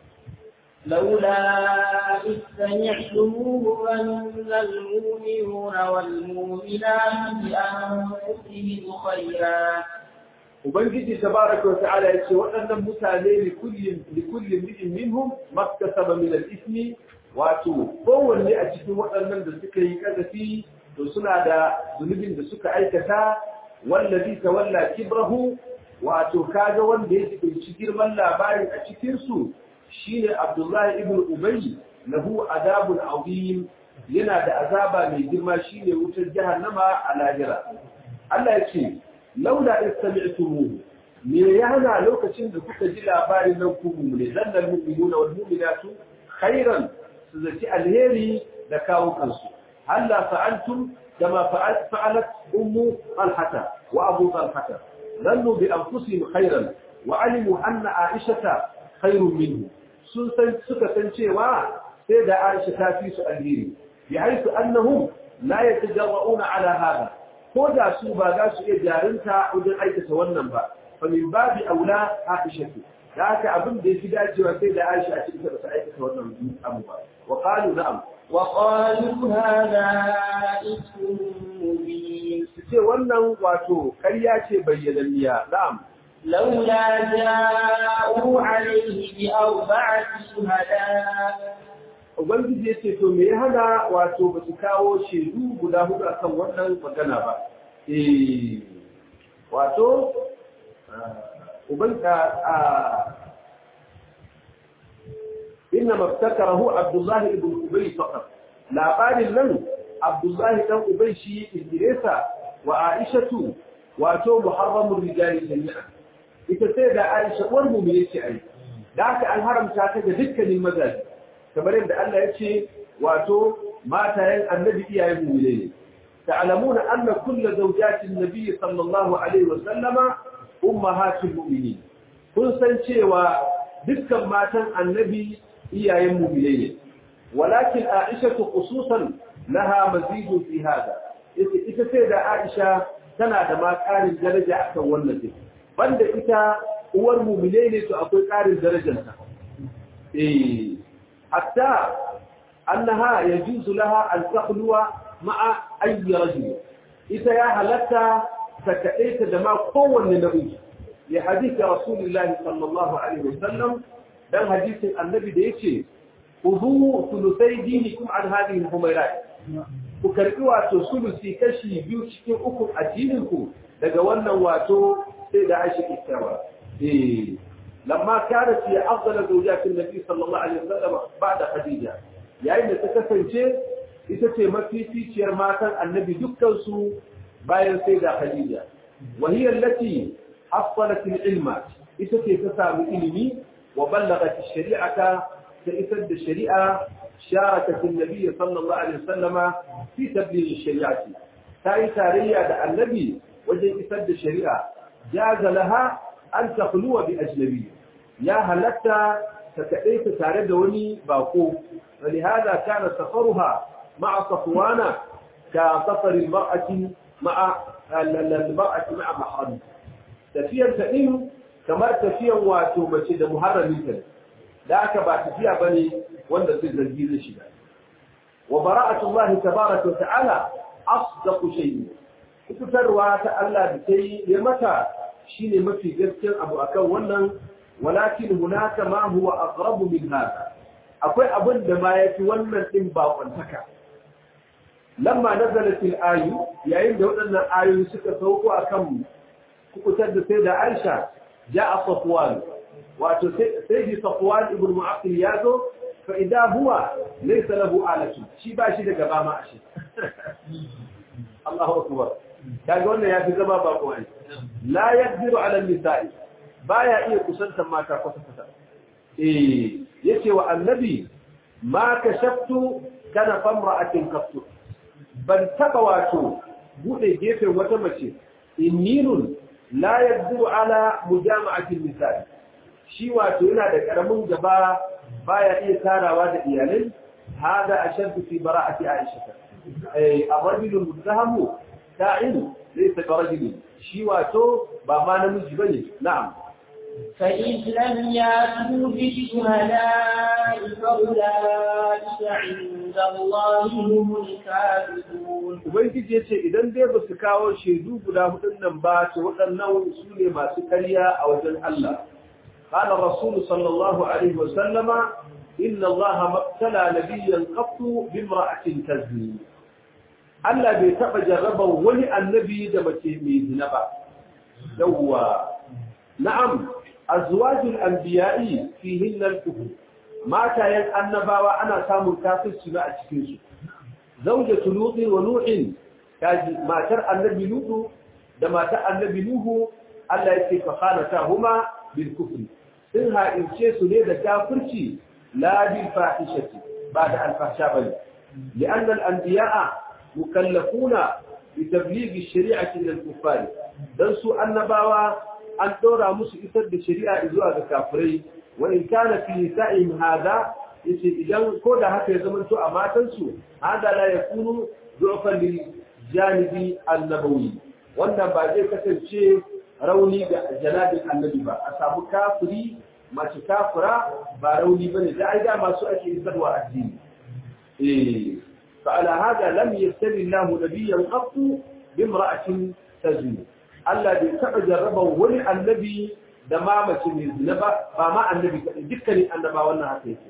لولا إذ سمعتموه ظن المؤمنون والمؤمنات بأنفسهم خيرا وبنجي تبارك وتعالى يقول وأن متالي لكل لكل امرئ منهم ما اكتسب من الإثم واتو هو اللي أجد وأن من سكي كذا فيه وسنا دا ذنوب da suka aikata wallazi tawalla kibrahu wato kaga wanda ya tsinci girman labarin a cikin su shine Abdullahi ibn Ubay lahu adabun azim yana da azaba mai girma shine wutar jahannama a lahira Allah ya ce laula istami'tumuhu me ya hana lokacin da kuka ji labarin nan ku ne zannal mu'minuna wal mu'minatu khairan su zaci alheri da kawo kansu halla fa'altum kama fa'alat ummu talhata wa abu talhata ظنوا بأنفسهم خيرا وعلموا أن عائشة خير منه suka san cewa sai da Aisha ta fi su alheri bi haisu annahum la yatajarra'una ala hada ko da su ba za su iya jarinta wajen aikata wannan ba fa min babi aula Aisha da haka abin da yafi dacewa sai da Aisha a cikin ta aikata wannan abu ba wa qalu na'am wa qalu hadha ismun mubin ce wannan wato ƙarya ce bayyananniya na'am لولا جاءوا عليه بأربعة شهداء Ubangiji ya ce, To, me ya hana wato ba su kawo shaidu guda hudu akan wannan magana ba. Eh, wato, Ubangiji inna maftakarahu Abdullahi ibn Ubay faqat. Labarin nan Abdullahi dan Ubay shi Idrisa wa Aishatu wato muharramur rijali jami'a. Ita sai da Aisha uwar mu yace ai. Da haka an haramta ta ga dukkanin mazaji. kamar yadda Allah ya ce wato matayen annabi iyayen mu ne ta'lamuna anna kullu zawjatin nabiy sallallahu alaihi wa sallama ummahatul mu'minin kun san cewa dukkan matan annabi iyayen mu ne walakin aisha khususan laha mazidun fi hada ita sai da aisha tana da ma karin daraja akan wannan din banda ita uwar mu'mine ne to akwai karin darajarta eh hatta annaha yajuzu laha an takhluwa ma'a ayyi rajul ita ya halatta ta kaɗaita da ma kowanne namiji ya hadisi rasulullahi sallallahu alaihi wasallam dan hadisin annabi da yace ubu sulusai dinikum an hadhihi al-humayrat ku karbi wato sulusi kashi biyu cikin uku addinin ku daga wannan wato sai da Aisha kittawa eh lamma kanat ya afdal zawjat an-nabi sallallahu alaihi wasallam ba'da khadija yayin da ta kasance ita ce mafificiyar matan annabi dukkan su bayan sai da khadija wa hiya allati hasalat al-ilma ita ce ta samu ilimi wa ballagat ash-shari'ata تأثد الشريعة شاركت النبي صلى الله عليه وسلم في تبليغ الشريعة تاي تارية دا النبي وجه إثد الشريعة جاز لها أن تخلو بأجنبي يا هلتا فتأيت تارد وني باقو فلهذا كان سفرها مع صفوان كسفر المرأة مع المرأة مع محرم تفيا تأيه كما تفيا واتوبة مهرم مثل da aka ba tafiya bane wanda zai zargi zai shiga wa bara'atullah tabaaraka wa ta'ala asdaqu shay'in fitarwa ta Allah da tayi ya mata shine mafi gaskiyar abu akan wannan walakin hunaka ma huwa aqrabu min hada akwai abin da ma yafi wannan din ba kwantaka lamma nazalat al-ayu yayin da waɗannan ayoyi suka sauko akan kukutar da sai da Aisha ja'a Safwan wato sai ji safwan ibn mu'aqqil yazo fa idan huwa laysa lahu alatu shi ba shi da gaba ma ashe Allahu akbar kaga wannan ya fi zama ba ko ai la yaqdiru ala nisa'i baya iya kusantar mata kwata kwata eh yace wa annabi ma kashaftu kana famra'atin qattu ban taba wato bude gefen wata mace innirun la yaqdiru ala mujama'atin nisa'i shi wato yana da karamin gaba baya iya tarawa da iyalai hada ashaddu fi bara'ati aisha eh abarbilu mutahamu ta'in laysa karajuli shi wato ba ma namiji bane na'am فإذ لم يأتوا بالشهداء فأولئك عند الله هم الكاذبون Ubangiji ya ce idan dai ba su kawo shaidu guda hudun nan ba to waɗannan su ne masu karya a wajen Allah. قال الرسول صلى الله عليه وسلم إن الله ما ابتلى نبيا قط بامرأة تزني Allah bai taɓa jarraba wani annabi da mace mai zina ba. Yawwa, na'am, azwajul anbiya'i fihin al-kufr. Matayen annabawa ana samun kafirci ba a cikin su. Zawjatu Lutin wa Nuhin, kaji matar annabi Lutu da matar annabi Nuhu Allah yake fa khanata huma bil kufri. sun ha'ince su ne da kafirci la bil fahishati ba da alfahsha bane li'an al-anbiya'a mukallafuna bi tabligh ash-shari'ati lil kuffar dan su annabawa an dora musu isar da shari'a zuwa ga kafirai wa in kana fi nisa'ihim hada yace idan ko da haka ya zama to a matan su hada la yakunu du'fan lil janibi an-nabawi wannan ba zai kasance rauni ga janabin annabi ba a samu kafiri mace kafira ba rauni bane da ai da masu ake isarwa addini eh fa ala hada lam yastali Allah nabiyyan qattu bimra'atin tazni Allah bai taba jarraba wani annabi da ma mace mai zina ba ba ma annabi dukkanin annaba wannan haka yake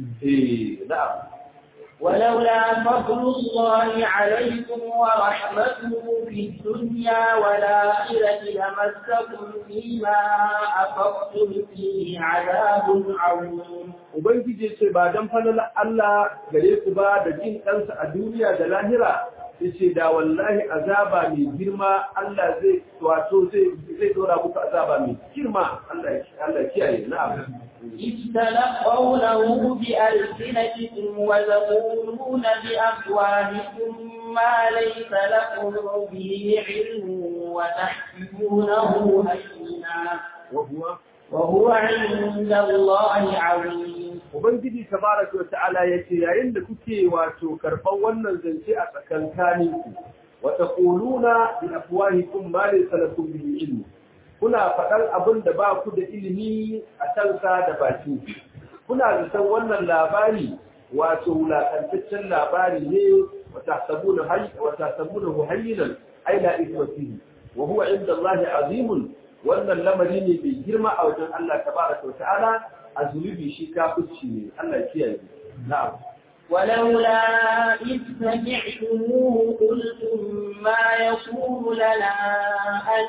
eh na'am ولولا فضل الله عليكم ورحمته في الدنيا والآخرة لمسكم فيما أفضتم فيه عذاب عظيم Ubangiji ce ba don falala Allah gare ku ba da jin ɗansa a duniya da lahira yace da wallahi azaba mai girma Allah zai wato zai zai dora muku azaba mai girma Allah Allah kiyaye na'am إذ تلقونه بألسنتكم وتقولون بأفواهكم ما ليس لكم به علم وتحسبونه هينا وهو وهو عند الله عظيم Ubangiji tabaraka wa ta'ala yace yayin da kuke wato karban wannan zance a tsakankanin ku wa taquluna bi afwahikum ma laysa lakum bihi ilm kuna faɗar abin da ba ku da ilimi a kansa da baki kuna zaton wannan labari wato wulakantaccen labari ne wata sabuna wata sabuna hayyinan ai la isma fihi wa huwa inda Allah azimun wannan lamari ne mai girma a wajen Allah tabaraka wa ta'ala a zunubi shi kafirci ne Allah kiyaye na'am ولولا إذ سمعتموه قلتم ما يكون لنا أن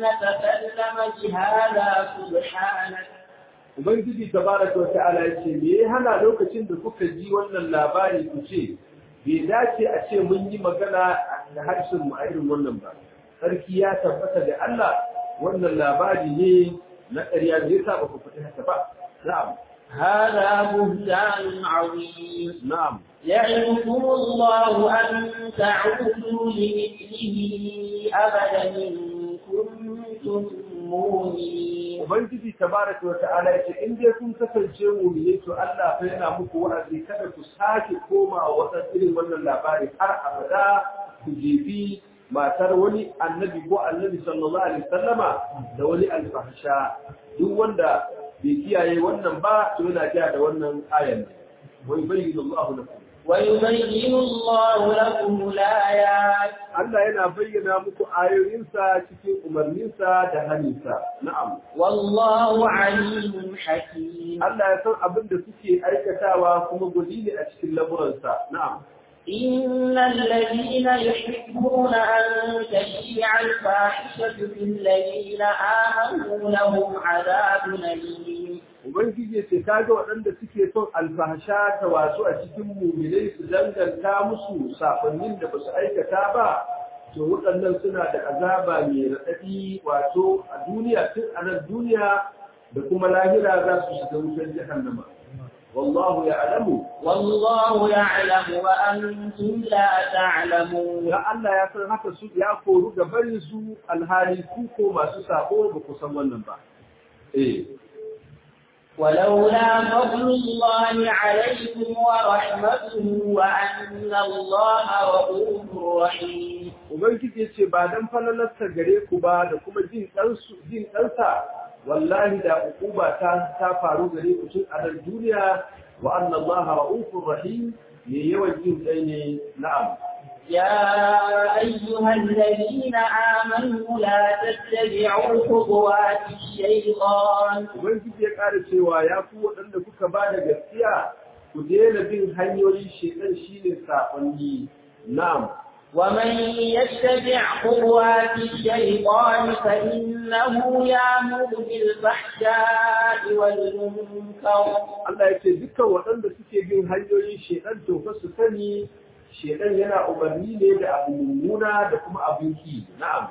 نتكلم بهذا سبحانك Ubangiji tabaraka wa ta'ala ya ce me ya hana lokacin da kuka ji wannan labari ku ce bai dace a ce mun yi magana da harshen mu a irin wannan ba sarki ya tabbata da Allah wannan labari ne na ƙarya da yasa ba ku fita haka ba na'am هذا بهتان عظيم na'am يعظكم الله أن تعودوا لمثله أبدا إن كنتم مؤمنين Ubangiji tabaraka wa ta'ala ya ce in dai kun kasance mu'mini to Allah fa yana muku wa'azi kada ku sake koma wata irin wannan labari har abada ku jefi matar wani annabi ko annabi sallallahu alaihi wasallama da wani alfahsha duk wanda bai kiyaye wannan ba to yana kiyaye da wannan ayan ne wa yubayyinu Allahu lakum ويبين الله لكم الآيات Allah yana bayyana muku ayoyinsa cikin umarninsa da haninsa na'am والله عليم حكيم Allah ya san abin da suke aikatawa kuma gudi ne a cikin lamuransa na'am إن الذين يحبون أن تشيع الفاحشة في الذين آمنوا لهم عذاب أليم Ubangiji ce ta ga waɗanda suke son alfahasha ta wasu a cikin muminai su danganta musu safannin da ba su aikata ba, to waɗannan suna da azaba mai raɗaɗi wato a duniya tun a nan duniya da kuma lahira za su shiga wutar jahannama. Wallahu ya alamu, والله يعلم وأنتم لا تعلمون ya Allah ya san haka su ya koru ga barin su alhali ku ko masu sako ba ku san wannan ba. Eh. ولولا فضل الله عليكم ورحمته وأن الله رؤوف رحيم Ubangiji ya ce ba dan falalarsa gare ku ba da kuma jin ɗansu jin ɗansa wallahi da ukuba ta ta faru gare ku tun a nan duniya wa anna Allah ra'ufur rahim me yawan jin kai ne na'am يا أيها الذين آمنوا لا تتبعوا خطوات الشيطان Ubangiji ya ƙara cewa ya ku waɗanda kuka ba da gaskiya ku daina bin hanyoyin shekan shine saƙonni na'am ومن يتبع خطوات الشيطان فإنه يأمر بالفحشاء والمنكر Allah ya ce dukkan waɗanda suke bin hanyoyin shekan to fa su sani shekan yana umarni ne da abu mummuna da kuma abin ki na'am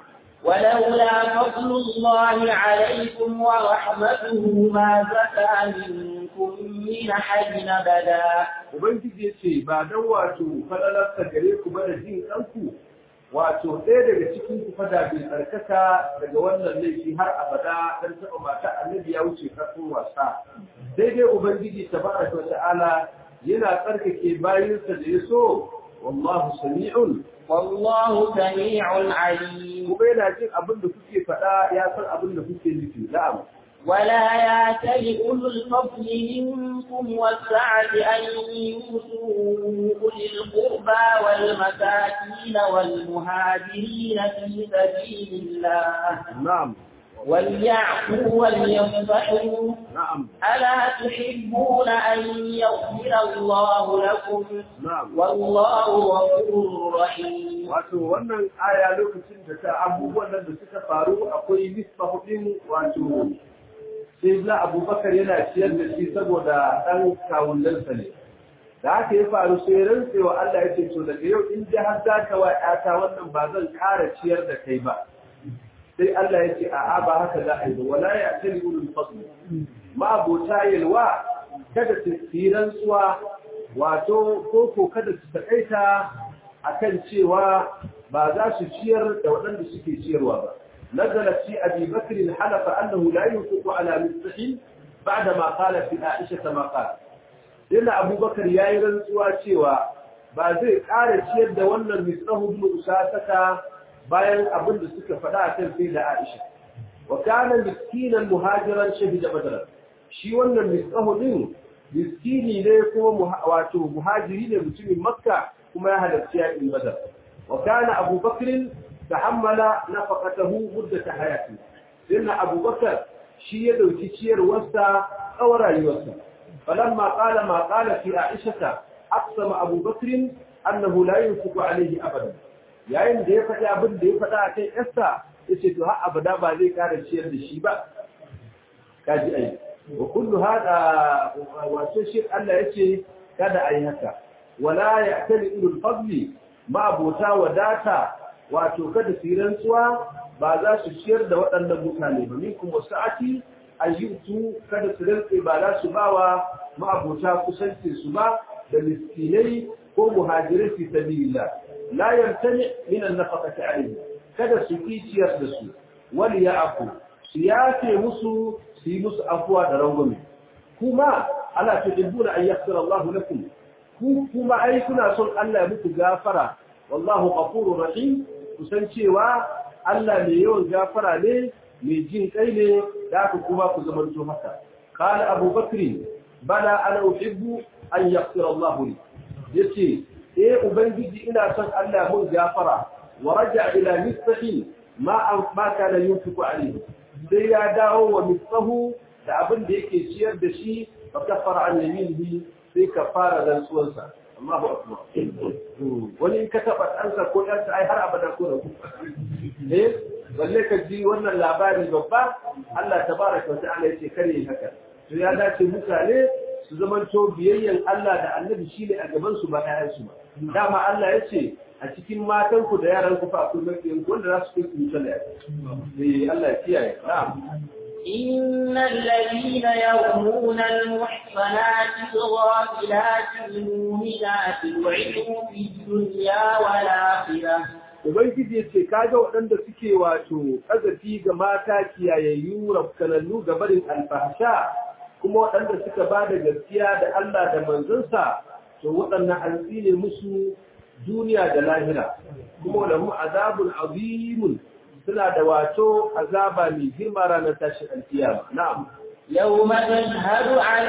ولولا فضل الله عليكم ورحمته ما زكى منكم من أحد أبدا Ubangiji ya ce ba don wato falalarsa gare ku ba da jin ɗanku wato ɗaya daga cikin ku fada bai tsarkaka daga wannan laifi har abada dan taɓa mata annabi ya wuce karfin wasa. Daidai Ubangiji tabaraka wa ta'ala yana tsarkake bayinsa da ya so wallahu sami'un والله سميع عليم kuma yana jin abin da kuke faɗa ya san abin da kuke nufi na'am. ولا يأتل أولو الفضل منكم والسعة أن يؤتوا أولي القربى والمساكين والمهاجرين في سبيل الله Na'am. وليعفوا وليصفحوا Na'am. ألا تحبون أن يغفر الله لكم Na'am. والله غفور رحيم Wato wannan aya lokacin da ta abubuwan nan da suka faru akwai nisba hudin wato sai na abubakar yana ciyar da shi saboda ɗan kawunansa ne. Da haka ya faru sai rantsewa Allah ya ce to daga yau in ji har za ka wa ‘yata wannan ba zan ƙara ciyar da kai ba. Sai Allah ya ce a'a ba haka za a yi ba wala ya tali ulul fadl. Ma abota yalwa kada su yi rantsuwa wato ko ko kada su taƙaita akan cewa ba za su ciyar da waɗanda suke ciyarwa ba. نزلت في أبي بكر حلف أنه لا ينفق على مستحيل بعدما قال في عائشة ما قال لأن أبو بكر يا رنسوا cewa ba zai ƙara ciyar da wannan misrahu bin usasaka bayan abin da suka faɗa a kan sai da Aisha wa kana miskinan muhajiran shahida badar shi wannan misrahu din miskini ne kuma wato muhajiri ne mutumin makka kuma ya halarci yaƙin badar wa kana abu bakrin tahammala nafaqatahu muddat hayati sinna abu bakar shi ya dauki ciyarwarsa tsawon rayuwarsa falamma qala ma qala fi aisha aqsama abu bakrin annahu la yunfiqu alayhi abadan yayin da ya faɗi abin da ya faɗa a kan yarsa yace to har abada ba zai ƙara ciyar da shi ba kaji ai wa kullu hada wato shi Allah yace kada ai haka wala ya'tali ulul fadli ma abota wadata wato kada su rantsuwa ba za su ciyar da waɗannan mutane ba minkum wasa'ati ayyutu kada su rantsi ba za su bawa ma abota kusanci su ba da miskinai ko muhajirai fi sabilillah la yamtani min an-nafaqati alayhi kada su ki ciyar da su wal ya'fu su yafe musu su yi musu afuwa da rangwame kuma ala tuhibbuna an yaghfira Allahu lakum ku kuma ai kuna son Allah ya muku gafara wallahu ghafurur rahim kusan cewa Allah mai yawan gafara ne mai jin kai ne da aka kuma ku zamanto haka qala Abu Bakr bala ana uhibbu an yaghfira Allahu li yace eh ubangiji ina son Allah mun gafara wa raja ila misfahi ma an ma kana yunfiqu alayhi sai ya dawo wa misfahu da abin da yake ciyar da shi fa kafara an yaminihi sai ka fara rantsuwarsa Allahu akbar wani in ka taba ɗansa ko ɗansa ai har abada ko da ku eh balle ka ji wannan labari babba Allah tabaraka wa ta'ala yace kare haka to ya dace mutane su zaman to biyayyan Allah da Annabi shine a gaban su ba ƴaƴan su ba dama Allah yace a cikin matan ku da yaran ku fa akwai mafiyan wanda za su kai ku mutane eh Allah ya kiyaye na'am إن الذين يرمون المحصنات الغافلات المؤمنات لعنوا في الدنيا والآخرة Ubangiji ce kaga waɗanda suke wato ƙazafi ga mata kiyayayyu rafkanannu ga barin alfahsha kuma waɗanda suka ba da gaskiya da Allah da manzansa to waɗannan an tsine musu duniya da lahira kuma lahum azabun azimun suna da wato azaba mai girma ranar tashin alkiyama na'am يوم تشهد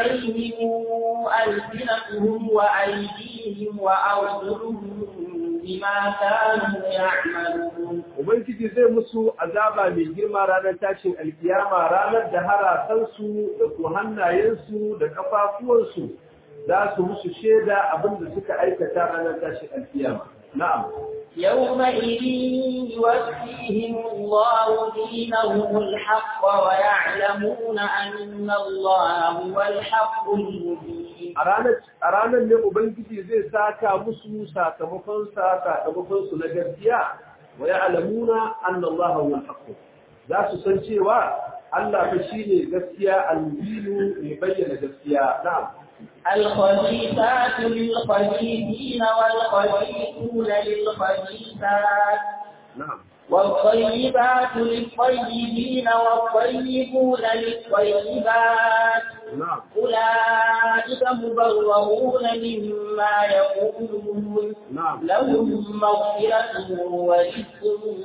عليهم ألسنتهم وأيديهم وأرجلهم بما كانوا يعملون Ubangiji zai musu azaba mai girma ranar tashin alkiyama ranar da harasansu da ku hannayensu da kafafuwansu za su musu shaida abin da suka aikata ranar tashin alkiyama. Na'am. يومئذ يوفيهم الله دينهم الحق ويعلمون أن الله هو الحق المبين A ranar ne Ubangiji zai saka musu sakamakonsa sakamakonsu na gaskiya wa ya alamuna an Allah wa haƙƙo. Za su san cewa Allah fa shi ne gaskiya al-mubinu mai bayyana gaskiya. Na'am. الخبيثات للخبيثين والخبيثون للخبيثات نعم والطيبات للطيبين والطيبون للطيبات نعم أولئك مبرؤون مما يقولون نعم لهم مغفرة ورزق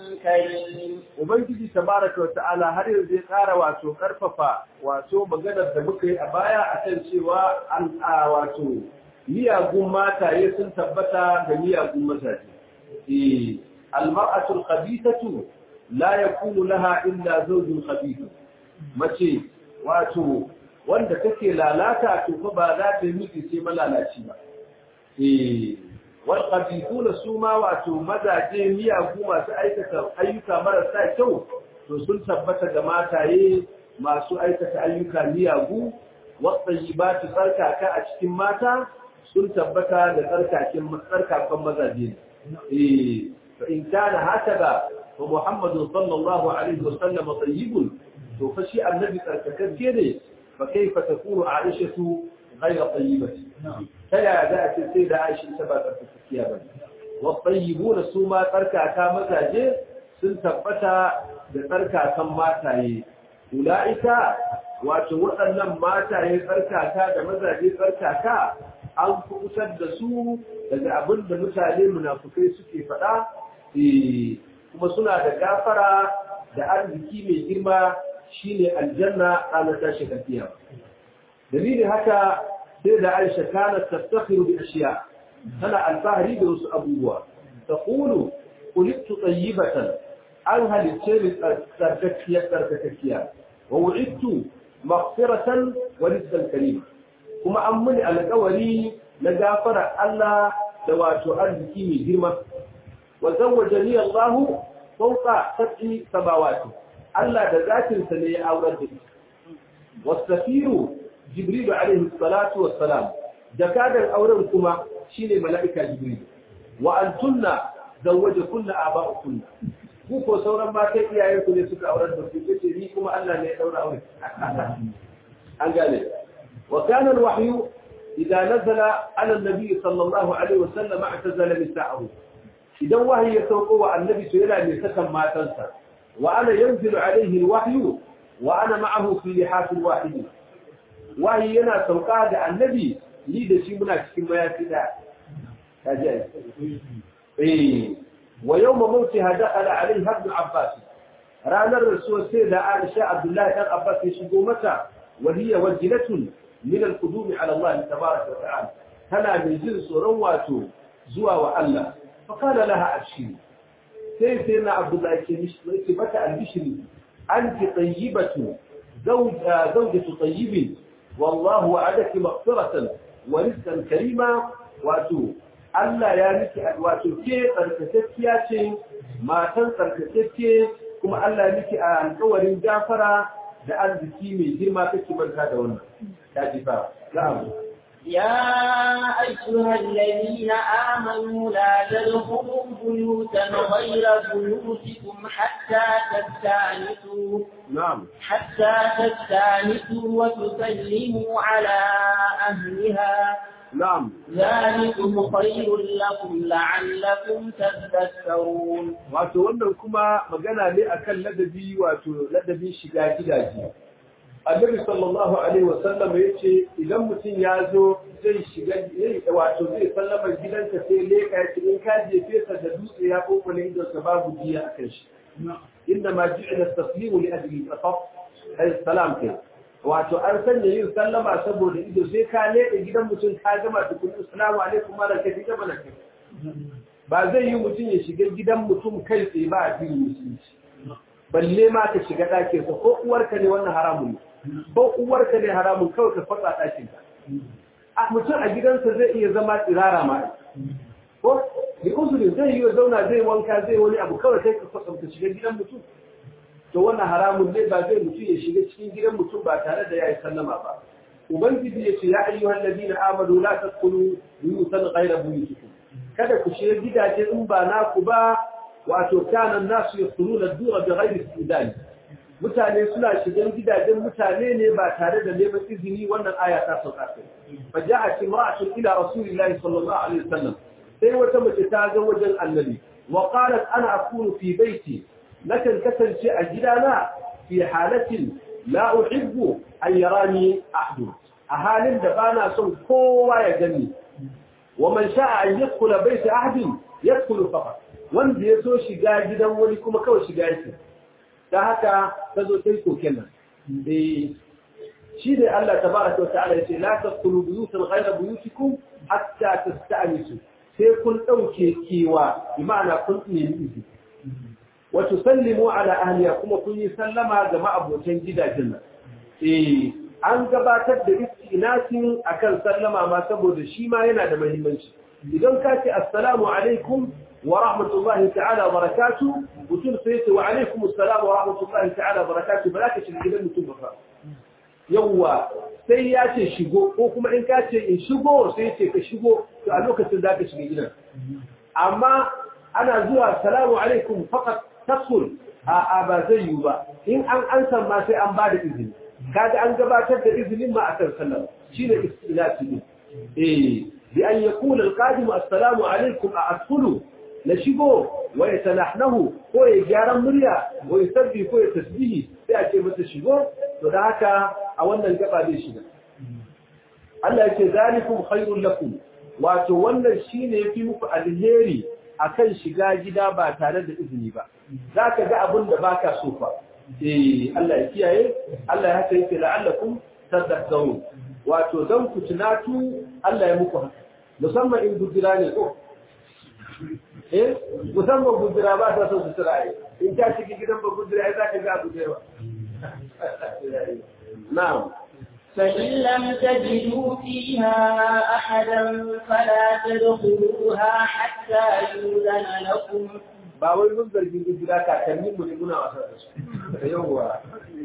كريم Ubangiji tabaraka wa ta'ala har yanzu ya ƙara wato ƙarfafa wato maganar da muka yi a baya a kan cewa an a wato miyagun mataye sun tabbata ga miyagun mazaje. Eh, almar'atul khabithatu la yakunu laha illa zawjun khabith. Mace wato wanda take lalata to fa ba za ta yi miki sai malalaci ba. Eh, wal khabithuna suma wato mazaje miyagu masu aikata ayyuka marasa kyau to sun tabbata ga mataye masu aikata ayyuka miyagu wasayyibatu tsarkaka a cikin mata sun tabbata da tsarkakin tsarkakan mazaje eh fa in kana hakaza fa muhammadu sallallahu alaihi wasallam tayyibun to fa shi annabi tsarkakakke ne fa kaifa takunu aishatu ghayra tayyibati ta yaya za a ce sai da aishi ta ba tsarkakakkiya ba wasayyibuna su ma tsarkaka mazaje sun tabbata da tsarkakan mataye ula'ika wato waɗannan mataye tsarkaka da mazaje tsarkaka an kubutar da su daga abin da mutane munafukai suke faɗa kuma suna da gafara da arziki mai girma shine aljanna ranar tashin alkiyama dalilin haka sai da Aisha kanat taftakhiru bi ashiya tana alfahari da wasu abubuwa taqulu qultu tayyibatan an halicce ni tsarkakiyar tsarkakakkiya wa wu'idtu maghfiratan wa rizqan karim kuma an muni alƙawari na gafara Allah da wato arziki mai girma wa zawwajani Allah fawqa sab'i samawati Allah da zatin sa ne ya aurar da wasafiru jibril alaihi salatu wassalam jakadan auren kuma shine mala'ika jibril wa antunna zawwajakunna aba'ukunna ku ko sauran matan iyayen ku ne suka aurar da ku kace ni kuma Allah ne ya daura aure an gane wa kana alwahyu idza nazala ala an-nabi sallallahu alaihi wasallam i'tazala nisa'ahu idan wahayi ya sauko wa annabi to yana ne sakan matansa wa ana yanzilu alaihi alwahyu wa ana ma'ahu fi lihaf alwahid wahayi yana sauka da annabi ni da shi muna cikin mayafi da kaji eh ويوم موتها دخل عليها ابن عباس رانا الرسول سيدة عائشة عبد الله بن عباس يشبه متى وهي وجلة من القدوم على الله تبارك وتعالى هنا من جنس رواته زوى وألا فقال لها أبشري سيد سيدنا عبد الله يشبه متى البشري أنت طيبة زوج زوجة طيب والله وعدك مغفرة ورزقا كريما وأتوه Allah ya miki wato ke tsarkakekkiya ce matan tsarkakekke kuma Allah ya miki a alƙawarin gafara da arziki mai girma kake manta da wannan ya ji fa na'am يا أيها الذين آمنوا لا تدخلوا بيوتا غير بيوتكم حتى تستانسوا نعم حتى تستانسوا وتسلموا على أهلها نعم ذلكم خير لكم لعلكم تذكرون wato wannan kuma magana ne akan ladabi wato ladabin shiga gidaje Annabi sallallahu alaihi wasallam yace idan mutum ya zo zai shiga wato zai sallama gidanka sai leka ya in ka je fesa da dutse ya kokole idan ka babu diya akan shi inda ma ji'ila taslimu li ajli tafaf ay salam kai wato an sanya yin sallama saboda ido sai ka leƙa gidan mutum ka gama tukun assalamu alaikum malam kai ta bana kai ba zai yi mutum ya shiga gidan mutum kai tsaye ba a cikin musulunci balle ma ka shiga ɗakin sa ko uwarka ne wannan haramun ne ko uwarka ne haramun kawai ka fatsa ɗakin ka a mutum a gidansa zai iya zama tsirara ma ko bi uzuri zai yi zauna zai wanka zai wani abu kawai kai ka fatsa ka shiga gidan mutum to wannan haramun ne ba zai mutum ya shiga cikin gidan mutum ba tare da ya yi sallama ba ubangiji ya ce ya ayyuhan ladina amanu la tadkhulu buyutan ghayra buyutikum kada ku shiga gidaje in ba naku ba wato kana nasu yadkhuluna ad-dura bighayri istidan mutane suna shigan gidajen mutane ne ba tare da neman izini wannan aya ta sauka sai fa ja'at imra'atun ila rasulillahi sallallahu alaihi wasallam sai wata mace ta ga wajen annabi wa qalat ana akunu fi baiti nakan kasance a gidana fi halatin la uhibbu an yarani ahdu a halin da bana son kowa ya gani wa man sha'a an yadkhula bayt ahadin yadkhulu faqat wanda ya so shiga gidan wani kuma kawai shiga yake dan haka tazo sai koken nan eh shi ne Allah tabaraka wa ta'ala yace la tadkhulu buyutan ghayra buyutikum hatta tasta'nisu sai kun dauke kewa bi ma'ana kun nemi izini وتسلموا على أهلها كما كن يسلم جماعة بوتين جدا جنة إيه an gabatar da istinasin akan sallama ma saboda shi ma yana da muhimmanci idan ka ce assalamu alaikum wa rahmatullahi ta'ala wa barakatuh mutum sai ce wa alaikum assalam wa rahmatullahi ta'ala wa barakatuh ba za ka shiga gidan mutum ba yawwa sai ya ce shigo ko kuma in ka ce in shigo sai ce ka shigo to a lokacin za ka shiga gidan amma ana zuwa salamu alaikum faqat tasul a ba zai yi ba in an ansa ma sai an ba da izini kaga an gabatar da izinin ma akan sallah shine istilati ne eh bi an yaqul alqadim assalamu alaikum a asfulu na shigo wa yatanahnahu ko ya gyaran murya ko ya sabbi ko ya tasbihi sai a ce masa shigo to da haka a wannan gaba zai shiga Allah ya ce zalikum khairul lakum wato wannan shine yafi muku alheri akan shiga gida ba tare da izini ba zaka ga abin da baka so fa eh Allah ya kiyaye Allah ya haka yake la'allakum tadhakkarun wato dan ku tunatu Allah ya muku haka musamman in gudura ne ko eh musamman gudura ba ta so su tsira in ta shiga gidan ba gudura ai za ka ga gudura na'am فإن لم تجدوا فيها أحدا فلا تدخلوها حتى يؤذن لكم ba wai mun zargi gudura kakannin mu ne muna wasa da su yawwa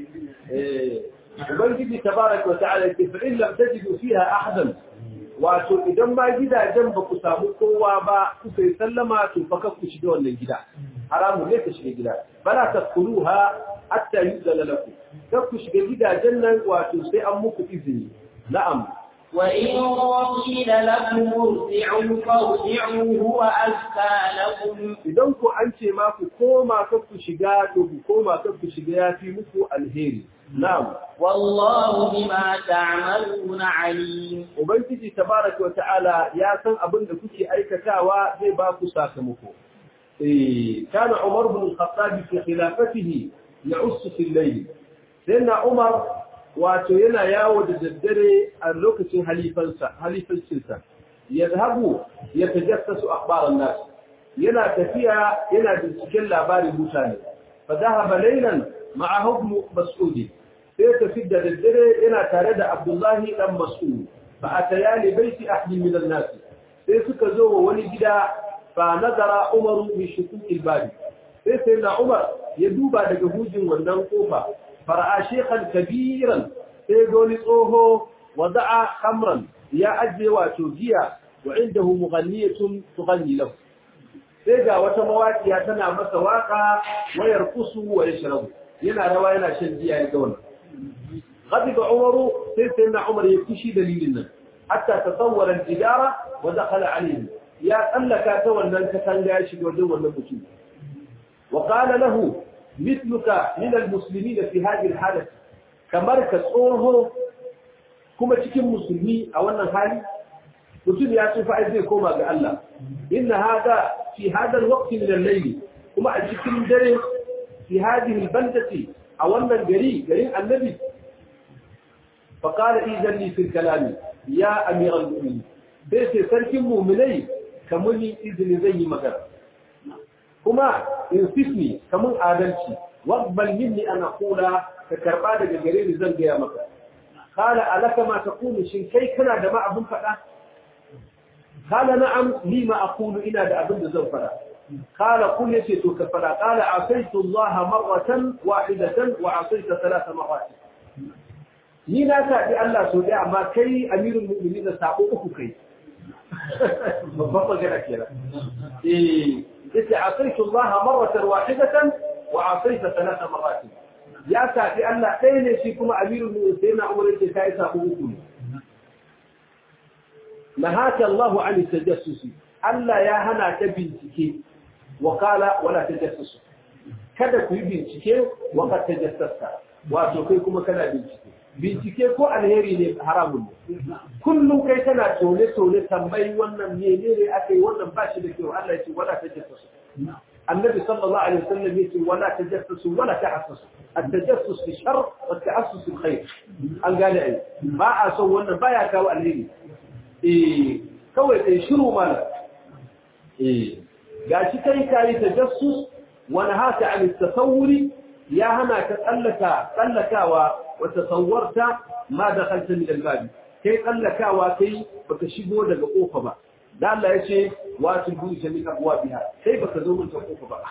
eh ubangiji tabaraka wa ta'ala yake fa in lam tajidu fiha ahadan wato idan ma gidajen ba ku samu kowa ba kuka yi sallama to fa ku shiga wannan gida haramu ne ka shiga gida bala tadkhuluha hatta yuzala lakum kar ku shiga gidajen nan wato sai an muku izini na'am وإن قيل لكم ارجعوا فارجعوا هو أزكى لكم idan ku an ce ma ku koma kar ku shiga to ku koma kar ku shiga ya fi muku alheri na'am والله بما تعملون عليم ubangiji tabaraka wa ta'ala ya san abin da kuke aikatawa zai ba ku sakamako eh kana umar bin al-khattab fi khilafatihi ya'ussu fi al-layl sayyidina umar wato yana yawo da daddare a lokacin halifansa halifancinsa yadhabu yatajassasu akhbar an-nas yana tafiya yana binciken labarin mutane fa dhahaba laylan ma'ahu ibn mas'ud sai tafi da daddare yana tare da abdullahi dan mas'ud fa ataya li baiti ahli min an-nas sai suka zo wa wani gida fa nazara umaru bi shukuki al-bab sai sai na umar ya duba daga hujin wannan kofa fara'a shekhan kabiran sai ga wani tsoho wada'a khamran ya ajiye wato giya wa indahu mughanniyatun tughanni lahu sai ga wata mawaƙiya tana masa waka wayar kusu wa yashrabu yana rawa yana shan giya ya ga wannan غضب عمر سيدنا عمر يكشي دليلنا حتى تطور الجدارة ودخل عليه يا قلك تولى الكتنجا يشد وجو النبوتين وقال له مثلك من المسلمين في هذه الحالة كمركز أوه كما تكون مسلمي أو أن الحالي mutum ya tsufa ai zai koma ga Allah inna hada fi hada alwaqt min al-layl kuma a cikin dare fi hadhihi al-bandati a wannan gari garin annabi fa qala idan li fi al-kalam ya amir al-mu'minin bai sai sarkin mu'minai kamuni izini zan yi magana kuma insifni kamun adalci waqbal minni an aqula ka karba daga gare ni zan gaya maka qala alaka ma taqulu shin kai kana da ma abun fada قال نعم لي ما أقول إنا دا أبن زو فلا قال قل يسيتك فلا قال عصيت الله مرة واحدة وعصيت ثلاث مرات ni na taɓi Allah so da amma kai amirul mu'minin da sako uku kai babban magana kenan eh yace asaitu Allah marratan wahidatan wa asaita thalatha marat ya taɓi Allah ɗaya ne shi kuma amirul mu'minin sai na umar yace kai sako uku ne نهاك الله عن التجسس ألا يا هنا تبنتك وقال ولا تجسس kada ku yi bincike waka tajassasta wato kai kuma kana bincike bincike ko alheri ne haramun ne kullum kai kana tone tone tambayi wannan menene aka yi wannan ba shi da kyau Allah ya ce wala tajassasu annabi sallallahu alaihi wasallam ya ce wala tajassasu wala tahassasu at-tajassus fi shar wa at-ta'assus fi khair an gane ai ba a son wannan baya kawo alheri eh kawai ɗai shiru mana eh ga shi kai kayi tajassus wani haka an tasawuri ya hana ka tsallaka tsallakawa wa tasawwarta ma da kanta min albabi kai tsallakawa kai baka shigo daga kofa ba da Allah ya ce wa tulbu min abwabiha kai baka zo mun ta kofa ba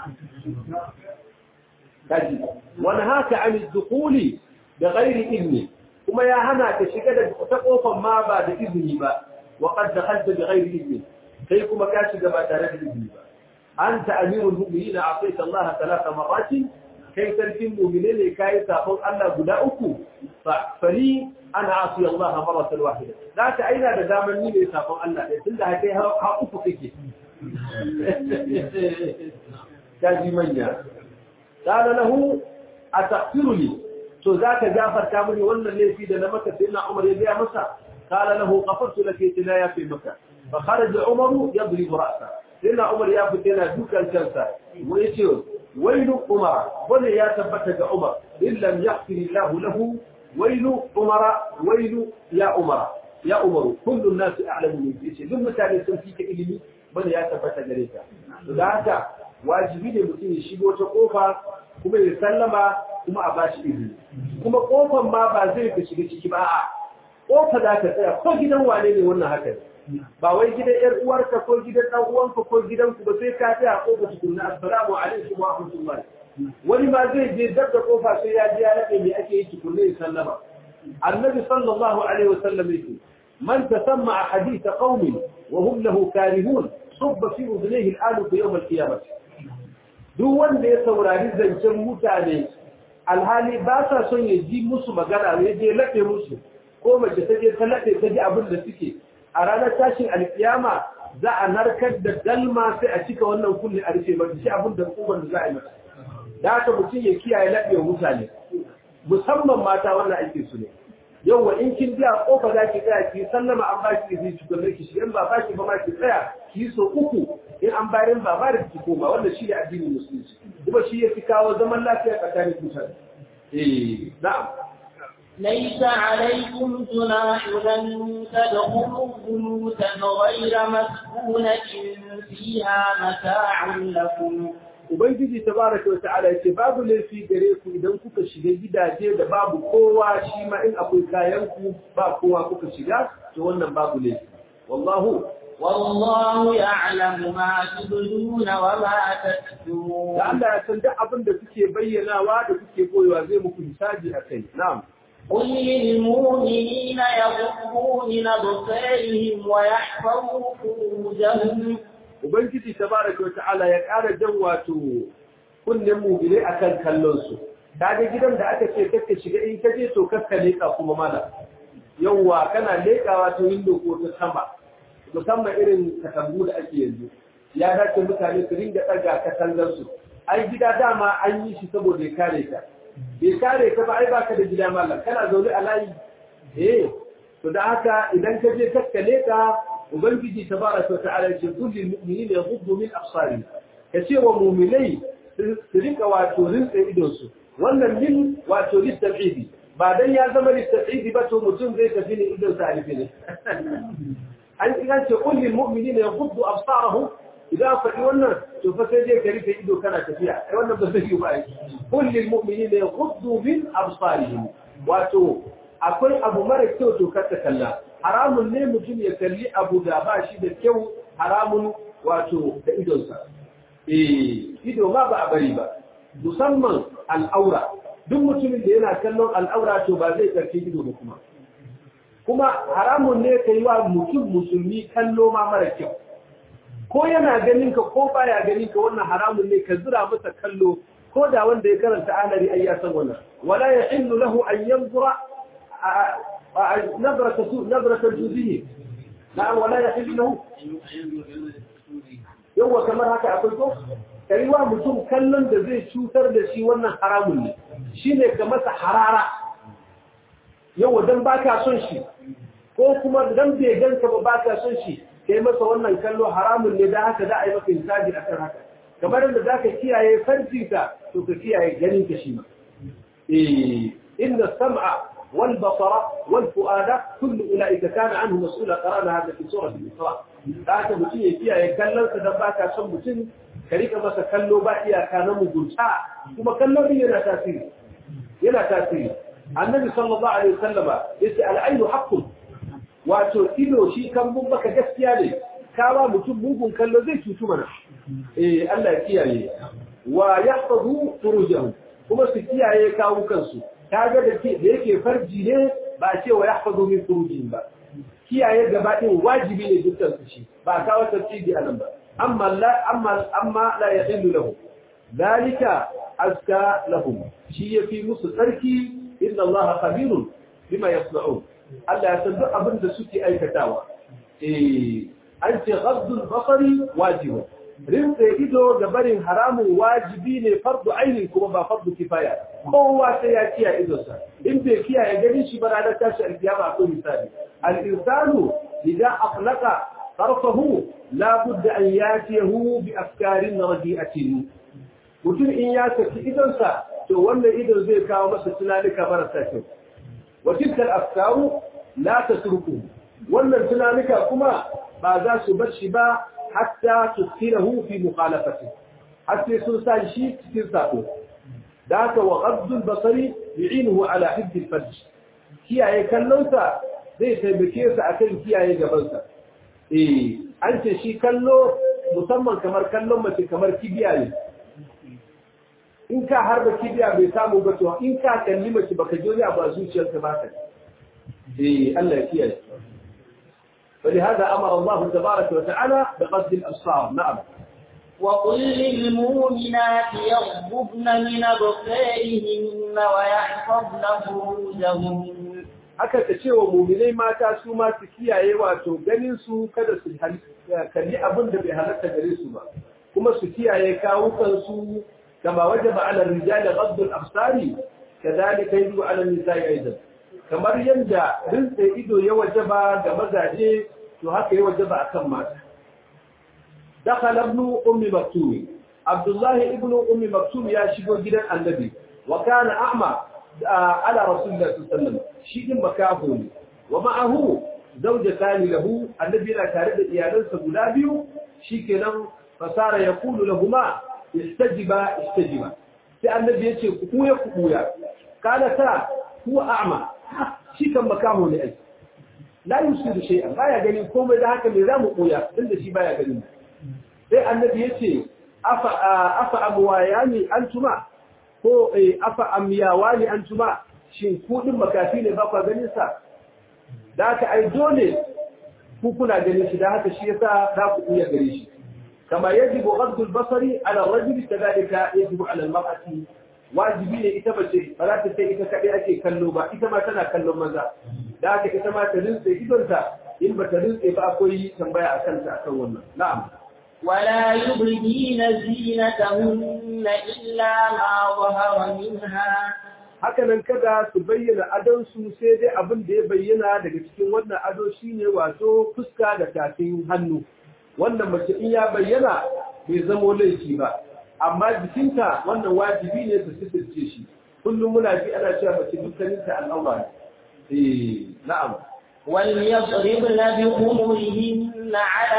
kaji wani haka an dukhuli da ghairi ilmi kuma ya hana ka shiga da ta kofar ma ba da izini ba wa qad dakhalta bi ghairi izni kai kuma ka shiga ba tare da izini ba anta amirul mu'minin a'taita Allah thalatha marrat kai sarkin mu'mine ne kai sabon Allah guda uku fa fali ana asi Allah marratan wahida da ta aina da daman ni ne sabon Allah dai tunda kai ha uku kake kaji manya qala lahu ataghfiruni to za ka gafarta mini wannan laifi da na maka sai na Umar ya gaya masa qala lahu ghafartu laka tina ya fi maka fa kharaja Umar yadrib ra'sa sai na Umar ya fita yana dukan kansa wa yace wailu Umar bane ya tabbata ga Umar illam yaghfir Allah lahu wailu umara wailu ya umara ya umaru kullu nasu a'lamu min yace duk mutane sun fi ka ilimi bane ya tabbata gare ka to da haka wajibi ne mutum ya shigo ta kofa kuma ya sallama kuma a bashi izini kuma kofan ma ba zai ka shiga ciki ba a kofa za ka tsaya ko gidan wane ne wannan haka ne ba wai gidan yar uwarka ko gidan dan uwanka ko gidanku ba sai ka tsaya kofa tukunna assalamu alaikum wa rahmatullahi wani ma zai je dab da kofa sai ya ji ya nade me ake yi tukunna ya sallama annabi sallallahu alaihi wasallam yake man tasamma hadith qaumin wa hum lahu karihun subba fi udnihi al'alu fi yawm al-qiyamah duk wanda ya saurari zancen mutane alhali ba sa son ya ji musu magana ya je laɗe musu ko mace ta je ta laɗe ta ji abin da suke a ranar tashin alkiyama za a narkar da dalma sai a cika wannan kunne a rufe mata shi abin da kuban da za a yi mata da haka mutum ya kiyaye laɗe mutane musamman mata wannan ake su ne yauwa in kin biya kofa za ki tsaya ki sallama an ba ki izini tukunna ki shi in ba ba ki ba ma ki tsaya ki yi so uku in an bayar ba ba da ki koma wannan shi ne addinin musulunci kuma shi ya fi kawo zaman lafiya tsakanin mutane eh na'am ليس عليكم جناح أن تدخلوا بيوتا غير مسكونة فيها متاع لكم Ubangiji tabaraka wa ta'ala yace babu laifi gare ku idan kuka shiga gidaje da babu kowa shi ma in akwai kayan ku ba kowa kuka shiga to wannan babu laifi wallahu والله يعلم ما تبدون وما تكتمون da Allah ya san duk abin da kuke bayyanawa da kuke koyewa zai muku hisabi akai na'am قل للمؤمنين يغضوا من أبصارهم ويحفظوا فروجهم Ubangiji tabaraka wa ta'ala ya ƙara jan wato kunnen mugile akan kallon su. Kaga gidan da aka ce kakka shiga in ka je to kakka leka kuma mana. Yawwa kana lekawa ta window ko ta sama. Musamman irin katangu da ake yanzu. Ya dace mutane su ringa ɗaga katangar su. Ai gida dama an yi shi saboda ya kare ka. Bai kare ka ba ai baka da gida mallam kana zaune a layi. Eh to da haka idan ka je kakka leka ubangiji tabaraka wa ta'ala yace kulli mu'minina yaghuddu min absarihim kace wa mu'minai su rika wato rinsa idon su wannan min wato listabidi ba dan ya zama listabidi ba to mutum zai tafi ne idon sa alifi ne an kiran ce kulli mu'minina yaghuddu absarahum idan faɗi wannan to fa sai dai ka rufe ido kana tafiya ai wannan ba zai yi ba kulli mu'minina yaghuddu min absarihim wato akwai abu mara kyau to kar ta kalla haramun ne mutum ya kalli abu da ba shi da kyau haramun wato da idonsa eh ido ma ba a bari ba musamman al'aura duk mutumin da yana kallon al'aura to ba zai karfi ido ba kuma kuma haramun ne kai wa mutum musulmi kallo ma mara kyau ko yana ganin ka ko baya ganin ka wannan haramun ne ka zura masa kallo ko da wanda ya karanta alari ai ya san wannan wala yahillu lahu an yanzura نظرة نظرة الجزية نعم ولا يحل له يوه كمان هكا أقولكم كريوا mutum kallon da zai cutar da shi wannan haramun ne shine ga masa harara yawa dan baka son shi ko kuma dan bai ganka ba baka son shi kai masa wannan kallo haramun ne dan haka za a yi maka hisabi akan haka kamar da zaka kiyaye farjinka to ka kiyaye ganin ka shi ma eh inna sam'a والبصر والفؤاد كل أولئك كان عنه مسؤولا قرانا هذا في سورة الإسراء ذاك متين يكيا يكلم كدباك سم متين كريك ما سكلوا بقيا كان مجلسا ثم كلوا بي ينا تاثير ينا تاثير النبي صلى الله عليه وسلم يسأل العين حق wato ido shi kan mun baka gaskiya ne kawa mutum mugun kallo zai cutu mana eh Allah ya kiyaye wa yahfazu furujahum kuma su kiyaye kawo kansu kaga da ke da yake farji ne ba a ce wa yahfazu min furujin ba kiyaye gaba din wajibi ne dukkan su shi ba kawo tafsiri a nan ba amma la amma amma la yahillu lahu dalika azka lahum shi yafi musu tsarki inna allaha khabirun bima yasna'un Allah ya san duk abin da suke aikatawa eh an ce ghaddul basari wajibun rinse ido ga barin haramun wajibi ne fardu aini kuma ba fardu kifaya kowa sai ya kiyaye idonsa in bai kiyaye ganin shi ba ranar tashi alkiyama akwai misali al-insanu idan aflaqa tarfahu la budda an yatiyahu bi afkarin radi'atin mutum in ya saki idonsa to wannan idon zai kawo masa tunanika marasa kyau wa tilka al-afkaru la tatruku wannan tunanika kuma ba za su bar shi ba hatta tuskirahu fi mukhalafati hatta sun sa shi cikin sako da haka wa ghaddul basari yu'inuhu ala hibd al-farj kiyaye kallonsa zai taimake sa akan kiyaye gabansa eh an ce shi kallo musamman kamar kallon mace kamar kibiya ne in ka harba kibiya bai samu ba to in ka kalli mace baka ji wani abu a zuciyarka ba ka eh Allah ya kiyaye فلهذا أمر الله تبارك وتعالى بقصد الأبصار نعم وقل للمؤمنات يغضبن من أبصارهن ويحفظن فروجهن aka ta ce wa muminai mata su ma su kiyaye wato ganin su kada su kalli abin da bai halatta gare su ba kuma su kiyaye kawukan su kama wajaba ala rijali ghaddu al-absari kadhalika yajibu ala nisa'i aidan kamar yanda rinsa ido ya wajaba ga mazaje to haka ya wajaba akan mata dakhala ibn ummi maktum abdullahi ibn ummi maktum ya shigo gidan annabi wa kana a'ma على رسول الله صلى الله عليه وسلم شيء مكافو wa ma'ahu zawjatan lahu annabi yana tare da iyalansa guda biyu shikenan fasara yaqulu lahumma istajiba istajiba sai annabi yace ku kuya ku kuya kana ta huwa a'ma shi kan makaho ne ai la yusiru shay'an baya gani komai da haka me zamu kuya inda shi baya gani sai annabi yace afa afa amwayani antuma ko afa amyawani antuma shin ku din makafi ne ba ku ganin sa da haka ai dole ku kuna ganin shi da haka shi yasa za ku iya gare shi kama yajibu ghaddu al-basari ala ar-rajuli kadhalika yajibu ala al-mar'ati wajibi ne ita bace ba za ta sai ita kadai ake kallo ba ita ma tana kallon maza da haka ita ma ta rinse idonta in ba ta rinse ba akwai tambaya akan ta akan wannan na'am ولا يبدين زينتهن إلا ما ظهر منها hakanan kada su bayyana adonsu sai dai abin da ya bayyana daga cikin wannan ado shine wato fuska da tafin hannu wannan mace in ya bayyana bai zamo laifi ba amma jikinta wannan wajibi ne su sitirce shi kullum muna ji ana cewa mace dukkaninta al'aura ne eh na'am وليضربن بخمرهن على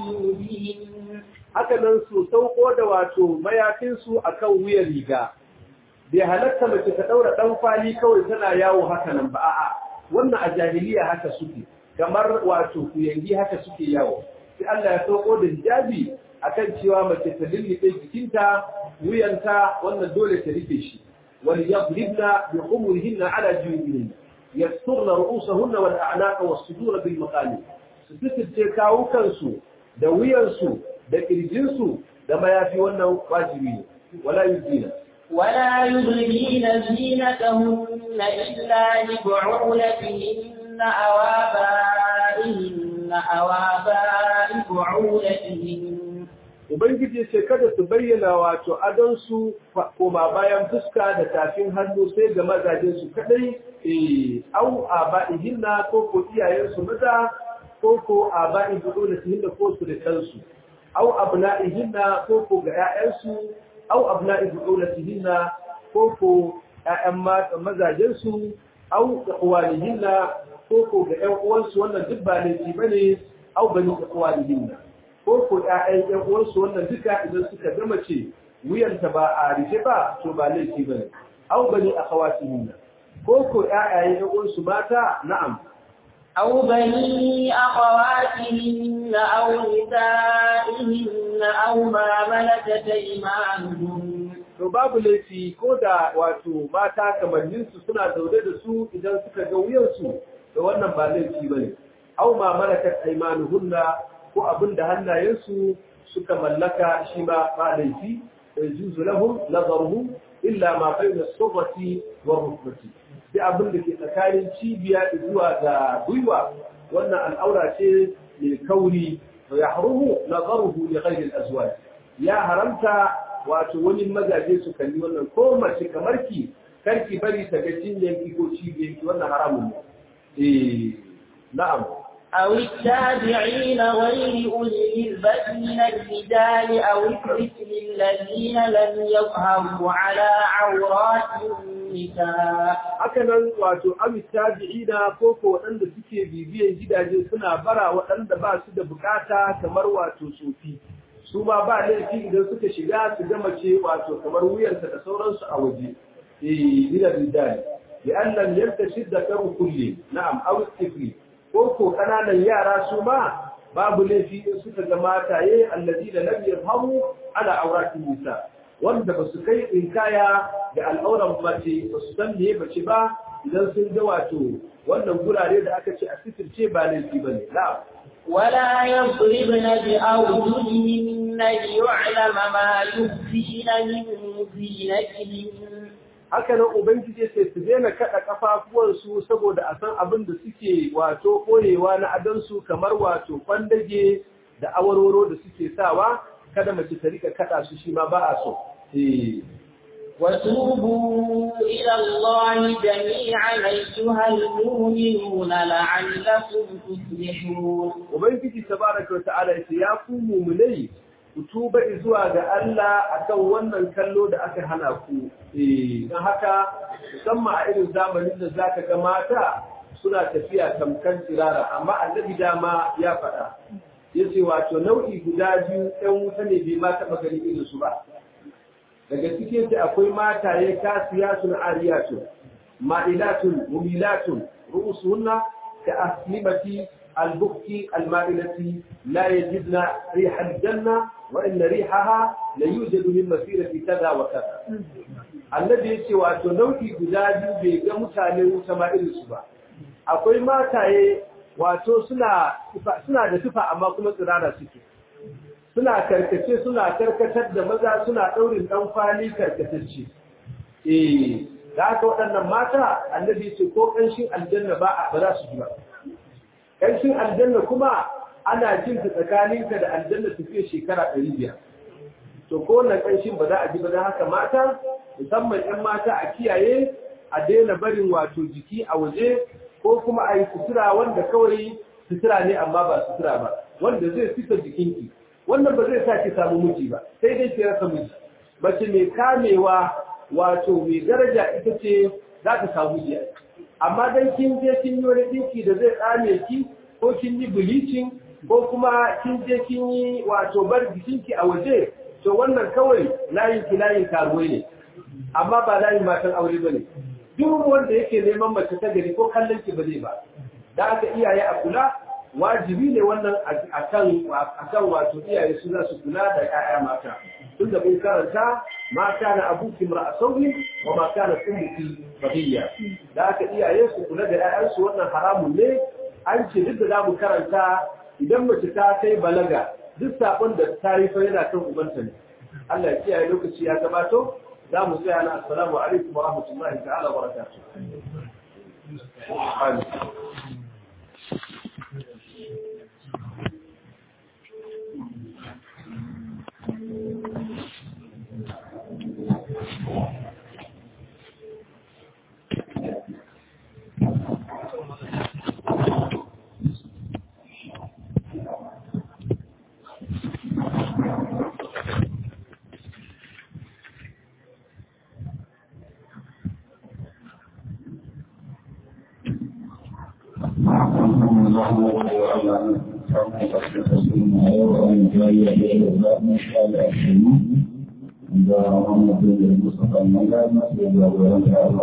جيوبهن hakanan su sauko da wato mayafinsu akan wuyan riga bai halatta mace ta daura dan fali kawai tana yawo haka nan ba a'a wannan a jahiliya haka suke kamar wato kuyangi haka suke yawo sai Allah ya sauko da hijabi akan cewa mace ta lillibe jikinta wuyanta wannan dole ta rufe shi wal yadribna bi umurihinna ala jubihin yasturna ru'usahunna wal a'naqa was sudur bil maqali su fitirce kawukansu da wuyansu da kirjinsu da mayafi wannan wajibi ne wala yudina ولا يبدين زينتهن إلا لبعولتهن أو آبائهن أو آباء بعولتهن Ubangiji ce kada su bayyana wato adonsu koma bayan fuska da tafin hannu sai ga mazajensu kadai eh au aba'ihinna ko ko iyayensu maza ko ko aba'i bu'ulatihinna ko su da kansu au abna'ihinna ko ko ga 'ya'yansu au abna'i bu'ulatihinna ko ko ƴaƴan mazajensu au ikhwanihinna ko ko ga ƴan uwansu wannan duk ba laifi bane au bani ikhwanihinna ko ko ƴaƴan ƴan uwansu wannan duka idan suka gama ce wuyanta ba a rufe ba to ba laifi bane au bani akhawatihinna ko ko ƴaƴayen ƴan uwansu mata na'am أو بني أخواتهن أو نسائهن أو ما ملكت أيمانهن to babu laifi ko da wato mata kamanninsu suna zaune da su idan suka ga wuyansu da wannan ba laifi ba ne au ma malakat aymanuhunna ko abin da hannayensu suka mallaka shi ma ba laifi yajuzu lahum nazaruhum illa ma bayna as-sughati wa rukbati sai abin da ke tsakanin cibiya zuwa ga gwiwa wannan al'aura ce mai kauri to ya harumu nazaruhu li ghayri al-azwaj ya haramta wato wani mazaje su kalli wannan ko mace kamar ki karki bari ta ga cinyanki ko cibiyanki wannan haramun ne eh na'am أو التابعين غير أولي البأس من الرجال أو الطفل الذين لم يظهروا على عورات النساء haka nan wato amit tabi'ina ko ko waɗanda suke bibiyan gidaje suna bara waɗanda ba su da bukata kamar wato tsofi su ma ba laifi idan suka shiga su ga mace wato kamar wuyanta da sauransu a waje eh ila rijali bi an lam yantashid da karu kulli na'am aw tifli ko ko kananan yara su ma babu laifi in suka ga mataye alladina lam yafhamu ala auratin nisa wanda ba su kai in kaya da al'auran mace ba su san meye bace ba idan sun ga wato wannan gurare da aka ce a sitirce ba laifi ba ne na'am ولا يضربن بأرجلهن ليعلم ما يخفين من زينتهن haka nan ubangiji sai su daina kada kafafuwansu saboda a san abin da suke wato koyewa na adansu kamar wato kwandage da awarwaro da suke sawa kada mace ta rika kada su shi ma ba a so eh وتوبوا إلى الله جميعا أيها المؤمنون لعلكم تفلحون ubangiji tabaraka wa ta'ala yace ya ku mu'minai ku tuba zuwa ga Allah akan wannan kallo da aka hana ku eh dan haka musamman a irin zamanin da zaka ga mata suna tafiya tamkan tsirara amma annabi dama ya faɗa yace wato nau'i guda biyu ɗan wuta ne bai ma taɓa gani irin su ba daga cikin ta akwai mataye kasiyatun ariyatun ma'ilatun mumilatun ru'usunna ka aslimati البكي المائلة لا يجدن ريح الجنة وإن ريحها ليوجد من مسيرة كذا وكذا الذي يسي واتو نوتي قدادي بيغا متاني وسمائل السبا akwai mataye wato suna suna da tufa amma kuma tsirara suke suna karkace suna karkatar da maza suna daurin dan kwali karkatacce eh da haka waɗannan mata annabi ce ko kanshin aljanna ba ba za su ji ba ƙarshen aljanna kuma ana jin ta tsakaninka da aljanna tafiya shekara ɗari biyar to ko wannan ƙarshen ba za a ji ba don haka mata musamman 'yan mata a kiyaye a daina barin wato jiki a waje ko kuma a yi sutura wanda kawai sutura ne amma ba sutura ba wanda zai fita jikinki wannan ba zai sa ki samu miji ba sai dai ki rasa miji mace mai kamewa wato mai daraja ita ce za ta samu miji amma dan kin je kin yi wani dinki da zai tsame ki ko kin yi bleaching ko kuma kin je kin yi wato bar jikinki a waje to wannan kawai layin ki layin karuwai ne amma ba layin matan aure ba ne duk wanda yake neman mace ta gari ko kallon ki ba zai ba da aka iyaye a kula wajibi ne wannan akan akan wato iyaye su za su kula da 'ya'ya mata tunda mun karanta ma kana abuki mar'asawi wa ma kana ummuki bahiya da aka iyaye su kula da 'ya'yansu wannan haramun ne an ce duk da za mu karanta idan mace ta kai balaga duk sabon da ta yi fa yana kan ubanta ne Allah ya kiyaye lokaci ya gabato za mu tsaya na assalamu alaikum wa rahmatullahi ta'ala wa barakatuh da Muhammadu Mustafa Mallama da jagoran